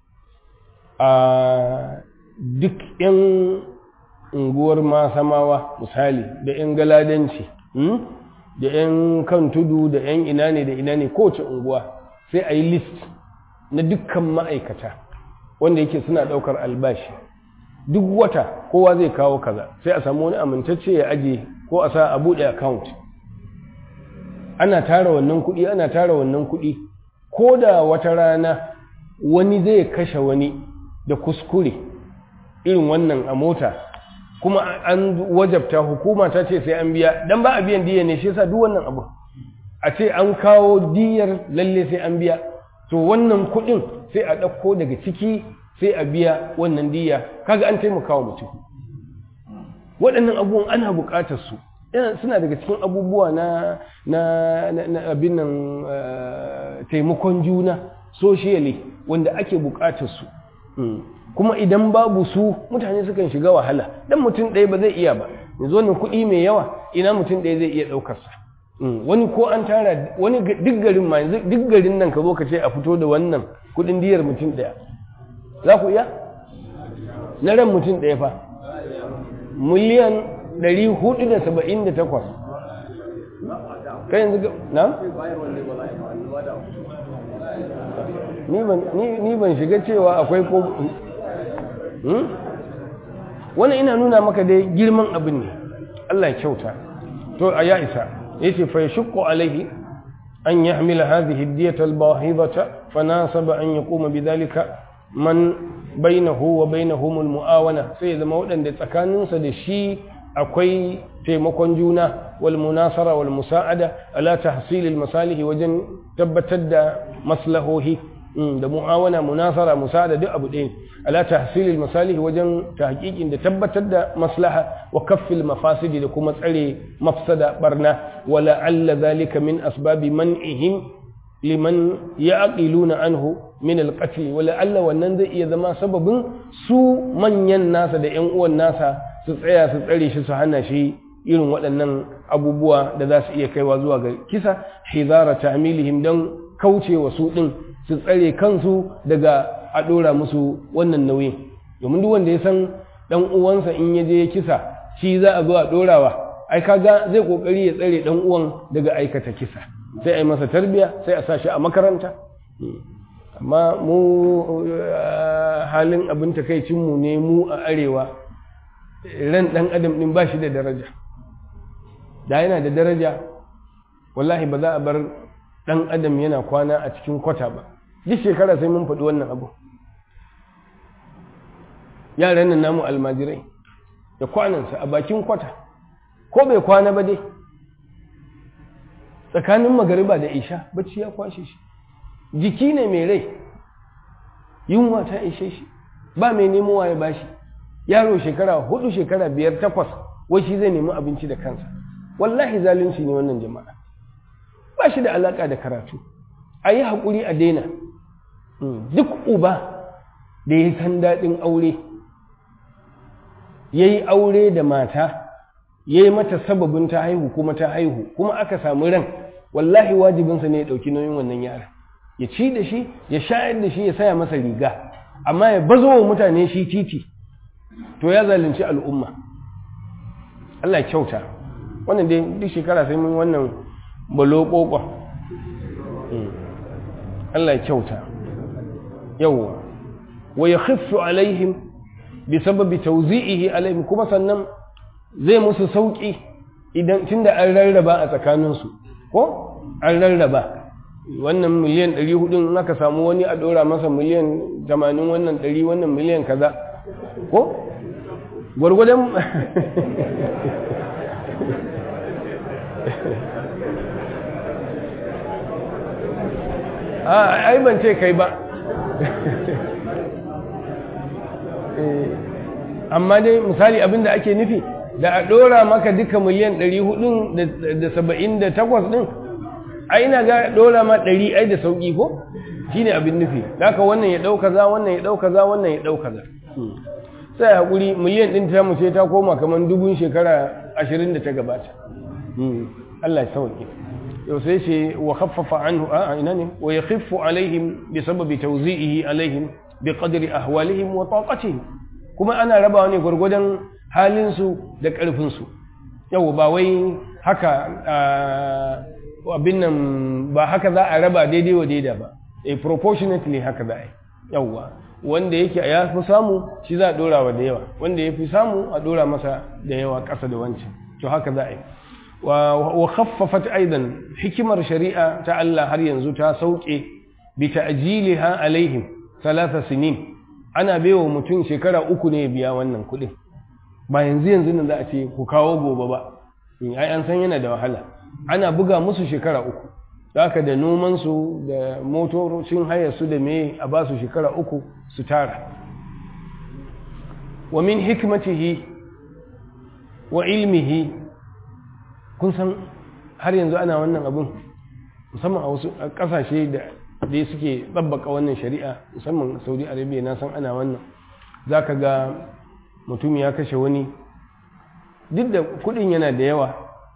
a duk 'yan unguwar masamawa misali da 'yan galadanci da 'yan kan tudu da 'yan ina ne da ina ne kowace unguwa sai a yi list na dukkan ma'aikata wanda yake suna ɗaukar albashi duk wata kowa zai kawo kaza sai a samu wani amintacce ya aje ko a sa a buɗe account ana tara wannan kuɗi ana tara wannan kuɗi ko da wata rana wani zai kashe wani da kuskure irin wannan a mota kuma an wajabta hukuma ta ce sai an biya dan ba a biyan diya ne shi yasa duk wannan abu a ce an kawo diyar lalle sai an biya to wannan kuɗin sai a ɗauko daga ciki sai a biya wannan diya kaga an taimaka wa mutum waɗannan abubuwan ana buƙatar su suna daga cikin abubuwa na na abin nan taimakon juna socially wanda ake buƙatar su kuma idan babu su mutane sukan shiga wahala dan mutum ɗaya ba zai iya ba yanzu wannan kuɗi mai yawa ina mutum ɗaya zai iya ɗaukar sa wani ko an tara wani duk garin ma yanzu duk garin nan ka zo ka ce a fito da wannan kuɗin diyar mutum ɗaya za ku iya na ran mutum ɗaya fa miliyan ɗari hudu da saba'in da takwas kai yanzu na? ni ban shiga cewa akwai ko wani ina nuna maka dai girman abin ne Allah ya kyauta to a ya isa yace fa yashqu alaihi an yahmila hadhihi ad-diyata al-bahidata fanasaba an yaquma bidhalika man bainahu wa bainahum al-mu'awana sai zama wadanda tsakaninsa da shi akwai taimakon juna wal munasara wal musa'ada ala tahsil al-masalih wajen tabbatar da maslahohi da mu'awana munasara musa'ada duk abu ɗaya ala tahsilil masalih wajen tahqiqin da tabbatar da maslaha wa kaffil mafasidi da kuma tsare mafsada barna wala alla zalika min asbabi man'ihim liman ya'qiluna anhu min al-qatl wala alla wannan zai iya zama sababin su manyan nasa da ƴan uwan nasa su tsaya su tsare shi su hana shi irin waɗannan abubuwa da za su iya kaiwa zuwa ga kisa hizara ta'milihim dan kaucewa su din su tsare kansu daga a ɗora musu wannan nauyin domin duk wanda ya san ɗan uwansa in ya je ya kisa shi za a zo a ɗorawa ai kaga zai kokari ya tsare dan uwan daga aikata kisa sai a yi masa tarbiya sai a sa shi a makaranta amma mu halin abin takaicinmu ne mu a arewa ran ɗan adam ɗin ba shi da daraja da yana da daraja wallahi ba za a bar ɗan adam yana kwana a cikin kwata ba duk shekara sai mun faɗi wannan abu yaran nan namu almajirai da kwanansa a bakin kwata ko bai kwana ba dai tsakanin magariba da isha bacci ya kwashe shi jiki ne mai rai yunwa ta ishe shi ba mai nemowa ya bashi yaro shekara hudu shekara biyar takwas wai shi zai nemi abinci da kansa wallahi zalunci ne wannan jama'a ba shi da alaka da karatu a yi haƙuri a daina duk uba da ya san daɗin aure ya yi aure da mata ya yi mata sababin ta haihu kuma ta haihu kuma aka samu ran wallahi wajibinsa ne ya ɗauki nauyin wannan yaran ya ci da shi ya shayar da shi ya saya masa riga amma ya bazo wa mutane shi titi to ya zalunci al'umma Allah kyauta wannan dai duk shekara sai mun wannan balo kokon Allah kyauta yawwa wa yakhiffu alaihim bi sababi tawzi'ihi alaihim kuma sannan zai musu sauki idan tunda an rarraba a tsakaninsu ko an rarraba wannan miliyan 400 in aka samu wani a dora masa miliyan 80 wannan 100 wannan miliyan kaza ko gwargwadon a ai ban ce kai ba amma dai misali abinda ake nufi da a dora maka duka miliyan 478 din ai ina ga dora ma 100 ai da sauki ko shine abin nufi haka wannan ya dauka za wannan ya dauka za wannan ya dauka za sai hakuri miliyan din ta mu ce ta koma kaman dubun shekara 20 da ta gabata Allah ya sauke yau sai ce wa khaffafa anhu a ina ne wa yakhiffu alaihim bi sababi tawzi'ihi alaihim bi qadri ahwalihim wa taqatihim kuma ana rabawa ne gurgudan halin su da karfin su yau ba wai haka abin nan ba haka za a raba daidai wa daida ba a proportionately haka za a yi yauwa wanda yake ya fi samu shi za a dora wa da yawa wanda ya fi samu a dora masa da yawa ƙasa da wancan to haka za a yi wa khaffafat aidan hikimar shari'a ta Allah har yanzu ta sauke bi ta'jiliha alaihim salasa sinin ana baiwa mutum shekara uku ne biya wannan kuɗin ba yanzu yanzu nan za a ce ku kawo gobe ba ai an san yana da wahala ana buga musu shekara uku haka da nomansu da motocin hayarsu da me a ba su shekara uku su tara wa min hikmatihi wa ilmihi kun san har yanzu ana wannan abin musamman a wasu ƙasashe da da suke tsabbaka wannan shari'a musamman saudi arabia na san ana wannan za ka ga mutum ya kashe wani duk da kudin yana da yawa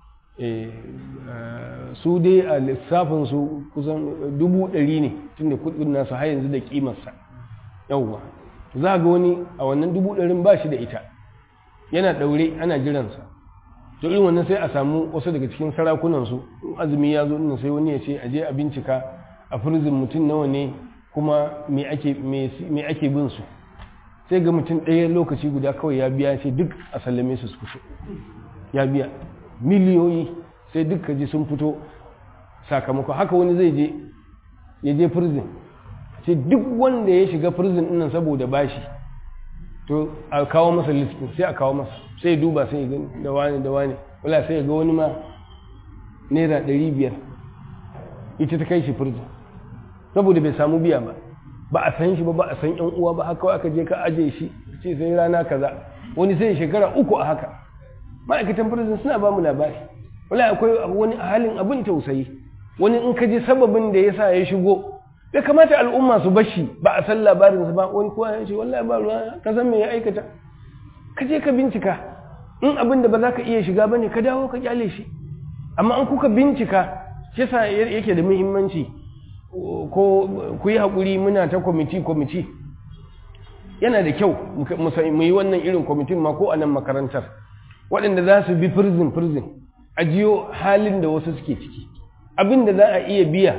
su dai a lissafinsu kusan dubu ɗari ne tunda kudin nasu har yanzu da kimarsa yauwa za ga wani a wannan dubu ɗarin ba shi da ita yana ɗaure ana jiransa to irin wannan sai a samu wasu daga cikin sarakunansu azumi ya zo ina sai wani ya ce a je a bincika a firzin mutum nawa ne kuma me ake bin su sai ga mutum ɗaya lokaci guda kawai ya biya ce duk a sallame su su fito ya biya miliyoyi sai duka ji sun fito sakamako haka wani zai je ya je firzin sai duk wanda ya shiga firzin ɗinnan saboda bashi to a kawo masa listin sai a kawo masa sai duba sai gani da wani da wani wala sai ga wani ma naira ɗari biyar ita ta kai shi firzin saboda bai samu biya ba ba a san shi ba ba a san yan uwa ba haka aka je ka aje shi ce sai rana kaza wani sai shekara uku a haka ma'aikatan firzin suna ba mu labari wala akwai wani halin abin tausayi wani in ka ji sababin da yasa ya shigo bai kamata al'umma su bashi ba a san labarinsa ba wani kowa ya ce wallahi ba ruwa ka san me ya aikata ka je ka bincika in abin da ba za ka iya shiga bane ka dawo ka kyale shi amma an kuka bincika shi yasa yake da muhimmanci ko ku yi haƙuri muna ta kwamiti kwamiti yana da kyau mu yi wannan irin kwamitin ma ko a nan makarantar waɗanda za su bi firzin firzin a jiyo halin da wasu suke ciki abin da za a iya biya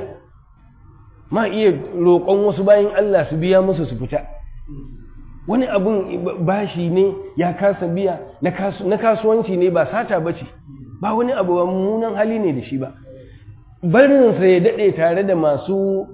ma iya roƙon wasu bayan Allah su biya musu su fita wani abin bashi ne ya kasa biya na kasuwanci ne ba sata ba ce ba wani abu mummunan hali ne da shi ba barinsa ya daɗe tare da masu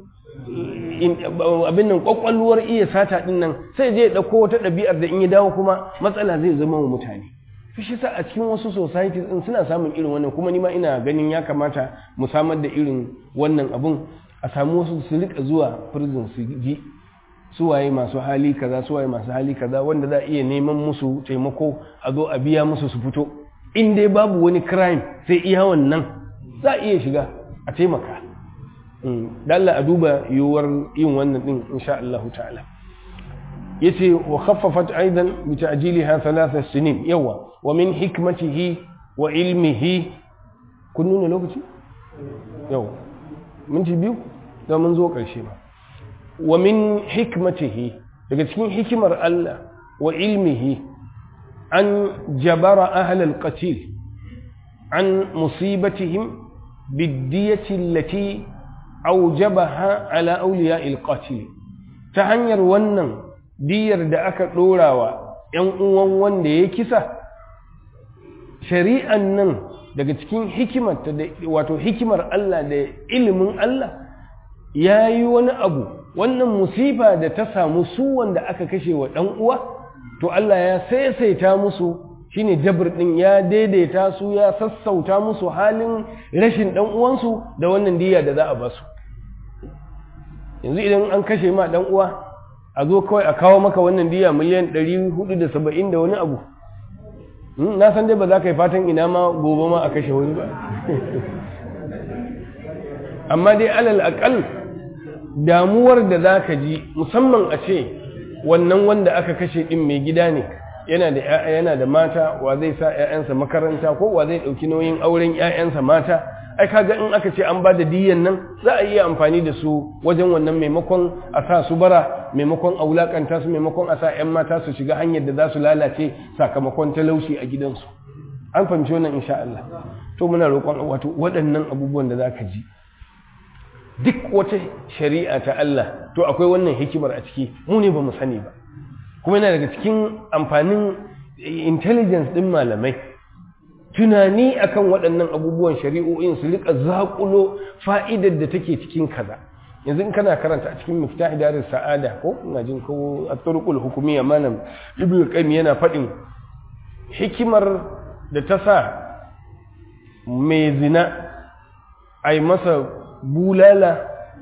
abin nan ƙwaƙwalwar iya sata ɗin nan sai je ya ɗauko wata ɗabi'ar da in ya dawo kuma matsala zai zama wa mutane shi sa a cikin wasu societies din suna samun irin wannan kuma ni ma ina ganin ya kamata mu samar da irin wannan abun a samu wasu su rika zuwa prison su ji suwaye masu hali kaza suwaye masu hali kaza wanda za a iya neman musu taimako a zo a biya musu su fito in dai babu wani crime sai iya wannan za a iya shiga a taimaka dalla a duba yiwuwar yin wannan din insha Allah ta'ala yace wa khaffafat aidan bi ta'jiliha thalatha sinin yawa wa min hikmatihi wa ilmihi kun nuna lokaci yawa minti biyu da mun zo karshe ba wa min hikmatihi daga cikin hikimar Allah wa ilmihi an jabara ahli al-qatil an musibatihim bid-diyati allati awjabaha ala awliya'i al-qatil ta hanyar wannan diyar da aka ɗorawa ‘yan uwan wanda ya kisa, shari'an nan daga cikin hikimarta da wato hikimar Allah da ilimin Allah ya yi wani abu wannan musifa da ta samu su wanda aka kashe wa ɗan uwa, to Allah ya saisaita musu shine jabir ɗin ya daidaita su ya sassauta musu halin rashin ɗan uwansu da wannan diya da za a basu. yanzu idan an kashe ma ɗan uwa a zo kawai a kawo maka wannan diya miliyan 470 da wani abu na san dai ba za ka yi fatan ina ma gobe ma a kashe wani ba amma dai alal akal damuwar da za ka ji musamman a ce wannan wanda aka kashe ɗin mai gida ne yana da ‘ya'ya yana da mata wa zai sa ‘ya'yansa makaranta ko wa zai ɗauki nauyin auren ‘ya'yansa mata ai kaga in aka ce an ba da diyan nan za a iya amfani da su wajen wannan maimakon a sa su bara maimakon a wulakanta su maimakon a sa 'yan mata su shiga hanyar da za su lalace sakamakon talauci a gidansu an fahimci wannan insha Allah to muna roƙon wato waɗannan abubuwan da za ka ji duk wata shari'a ta Allah to akwai wannan hikimar a ciki mu ne ba mu sani ba kuma yana daga cikin amfanin intelligence ɗin malamai tunani akan waɗannan abubuwan shari'o'in su rika zaƙulo fa'idar da take cikin kaza yanzu in kana karanta a cikin miftah daris sa'ada ko ina jin ko at-turuqul hukumiyya malam ibnu qayyim yana faɗin hikimar da ta sa mai zina ai masa bulala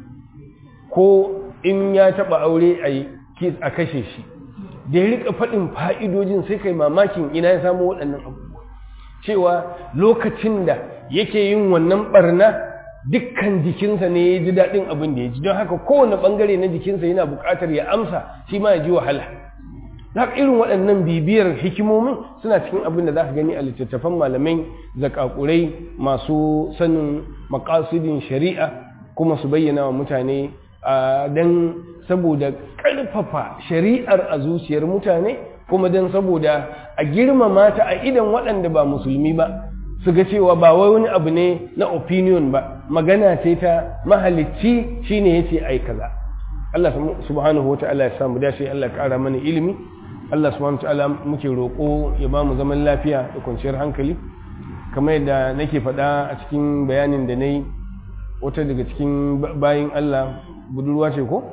ko in ya taɓa aure a kashe shi da ya rika faɗin fa'idojin sai kai mamakin ina ya samu waɗannan abubuwa cewa lokacin da yake yin wannan barna dukkan jikinsa ne ya ji daɗin abin da ya ji don haka kowane ɓangare na jikinsa yana buƙatar ya amsa shi ma ya ji wahala haka irin waɗannan bibiyar hikimomin suna cikin abin da za ka gani a littattafan malamai zakakurai masu sanin makasudin shari'a kuma su bayyana wa mutane don saboda ƙarfafa shari'ar a zuciyar mutane kuma don saboda a girmama ta a idan waɗanda ba musulmi ba su ga cewa ba wai wani abu ne na opinion ba magana ce ta mahalicci shine yace ai kaza Allah subhanahu wa ta'ala ya samu dace Allah ya ƙara mana ilimi Allah subhanahu wa ta'ala muke roƙo ya ba mu zaman lafiya da kwanciyar hankali kamar yadda nake faɗa a cikin bayanin da na yi wata daga cikin bayin Allah budurwa ce ko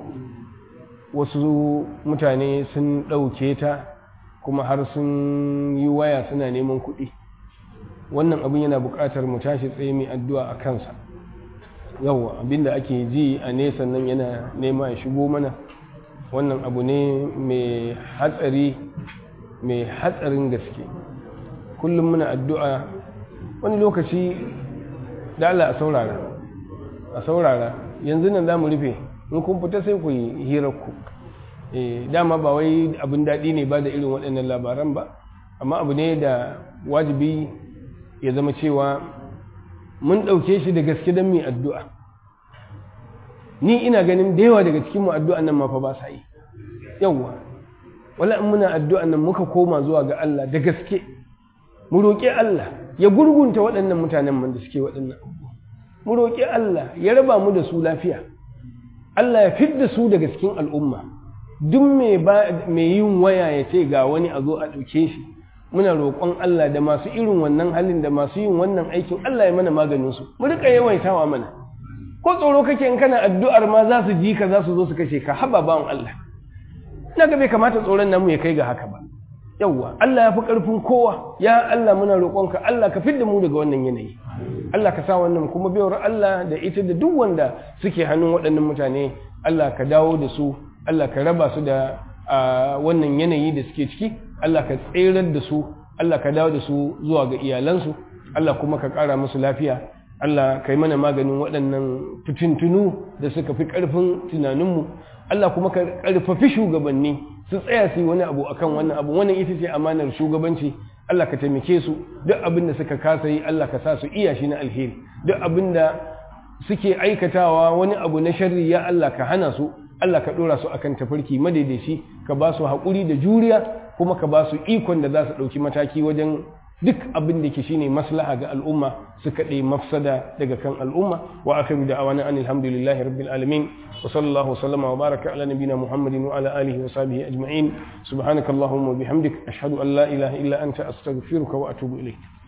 wasu mutane sun ɗauke ta kuma har sun yi waya suna neman kuɗi wannan abin yana buƙatar mu tashi tsaye mai addu'a a kansa yawwa abinda ake ji a nesa nan yana nema ya shigo mana wannan abu ne mai hatsari mai hatsarin gaske kullum muna addu'a wani lokaci da Allah a saurara a saurara yanzu nan za mu rufe in kun fita sai ku yi hirarku dama ba wai abin daɗi ne ba da irin waɗannan labaran ba amma abu ne da wajibi ya zama cewa mun ɗauke shi da gaske don mai addu'a ni ina ganin da yawa daga cikinmu addu'an nan mafa ba sa yi yawwa wala in muna addu'an nan muka koma zuwa ga Allah da gaske mu roƙi Allah ya gurgunta waɗannan mutanen man da suke waɗannan abubuwa mu roƙi Allah ya raba mu da su lafiya Allah ya fidda su daga cikin al'umma duk mai yin waya ya ce ga wani a zo a ɗauke shi muna roƙon Allah da masu irin wannan halin da masu yin wannan aikin Allah ya mana maganin su mu rika yawaitawa mana ko tsoro kake in kana addu'ar ma za su ji ka za su zo su kashe ka haba bawan Allah ina ga bai kamata tsoron namu ya kai ga haka ba yawwa Allah ya fi ƙarfin kowa ya Allah muna roƙonka Allah ka fidda mu daga wannan yanayi Allah ka sa wannan kuma baiwar Allah da ita da duk wanda suke hannun waɗannan mutane Allah ka dawo da su Allah ka raba su da wannan yanayi da suke ciki Allah ka tserar da su Allah ka dawo da su zuwa ga iyalansu Allah kuma ka ƙara musu lafiya Allah ka yi mana maganin waɗannan fitintunu da suka fi ƙarfin tunaninmu Allah kuma ka ƙarfafi shugabanni su tsaya su yi wani abu akan wannan abu wannan ita ce amanar shugabanci Allah ka taimake su duk abin da suka kasa yi Allah ka sa su iya shi na alheri duk abin da suke aikatawa wani abu na sharri ya Allah ka hana su Allah ka ɗora su akan tafarki madaidaici ka ba su haƙuri da juriya kuma ka ba su ikon da za su ɗauki mataki wajen duk abin da ke shine maslaha ga al'umma su kaɗe mafsada daga kan al'umma wa akhiru da awana an alhamdulillahi rabbil alamin wa sallallahu wa sallama wa baraka ala nabina muhammadin wa ala alihi wa sahbihi ajma'in subhanakallahumma wa bihamdik ashhadu an la ilaha illa anta astaghfiruka wa atubu ilayk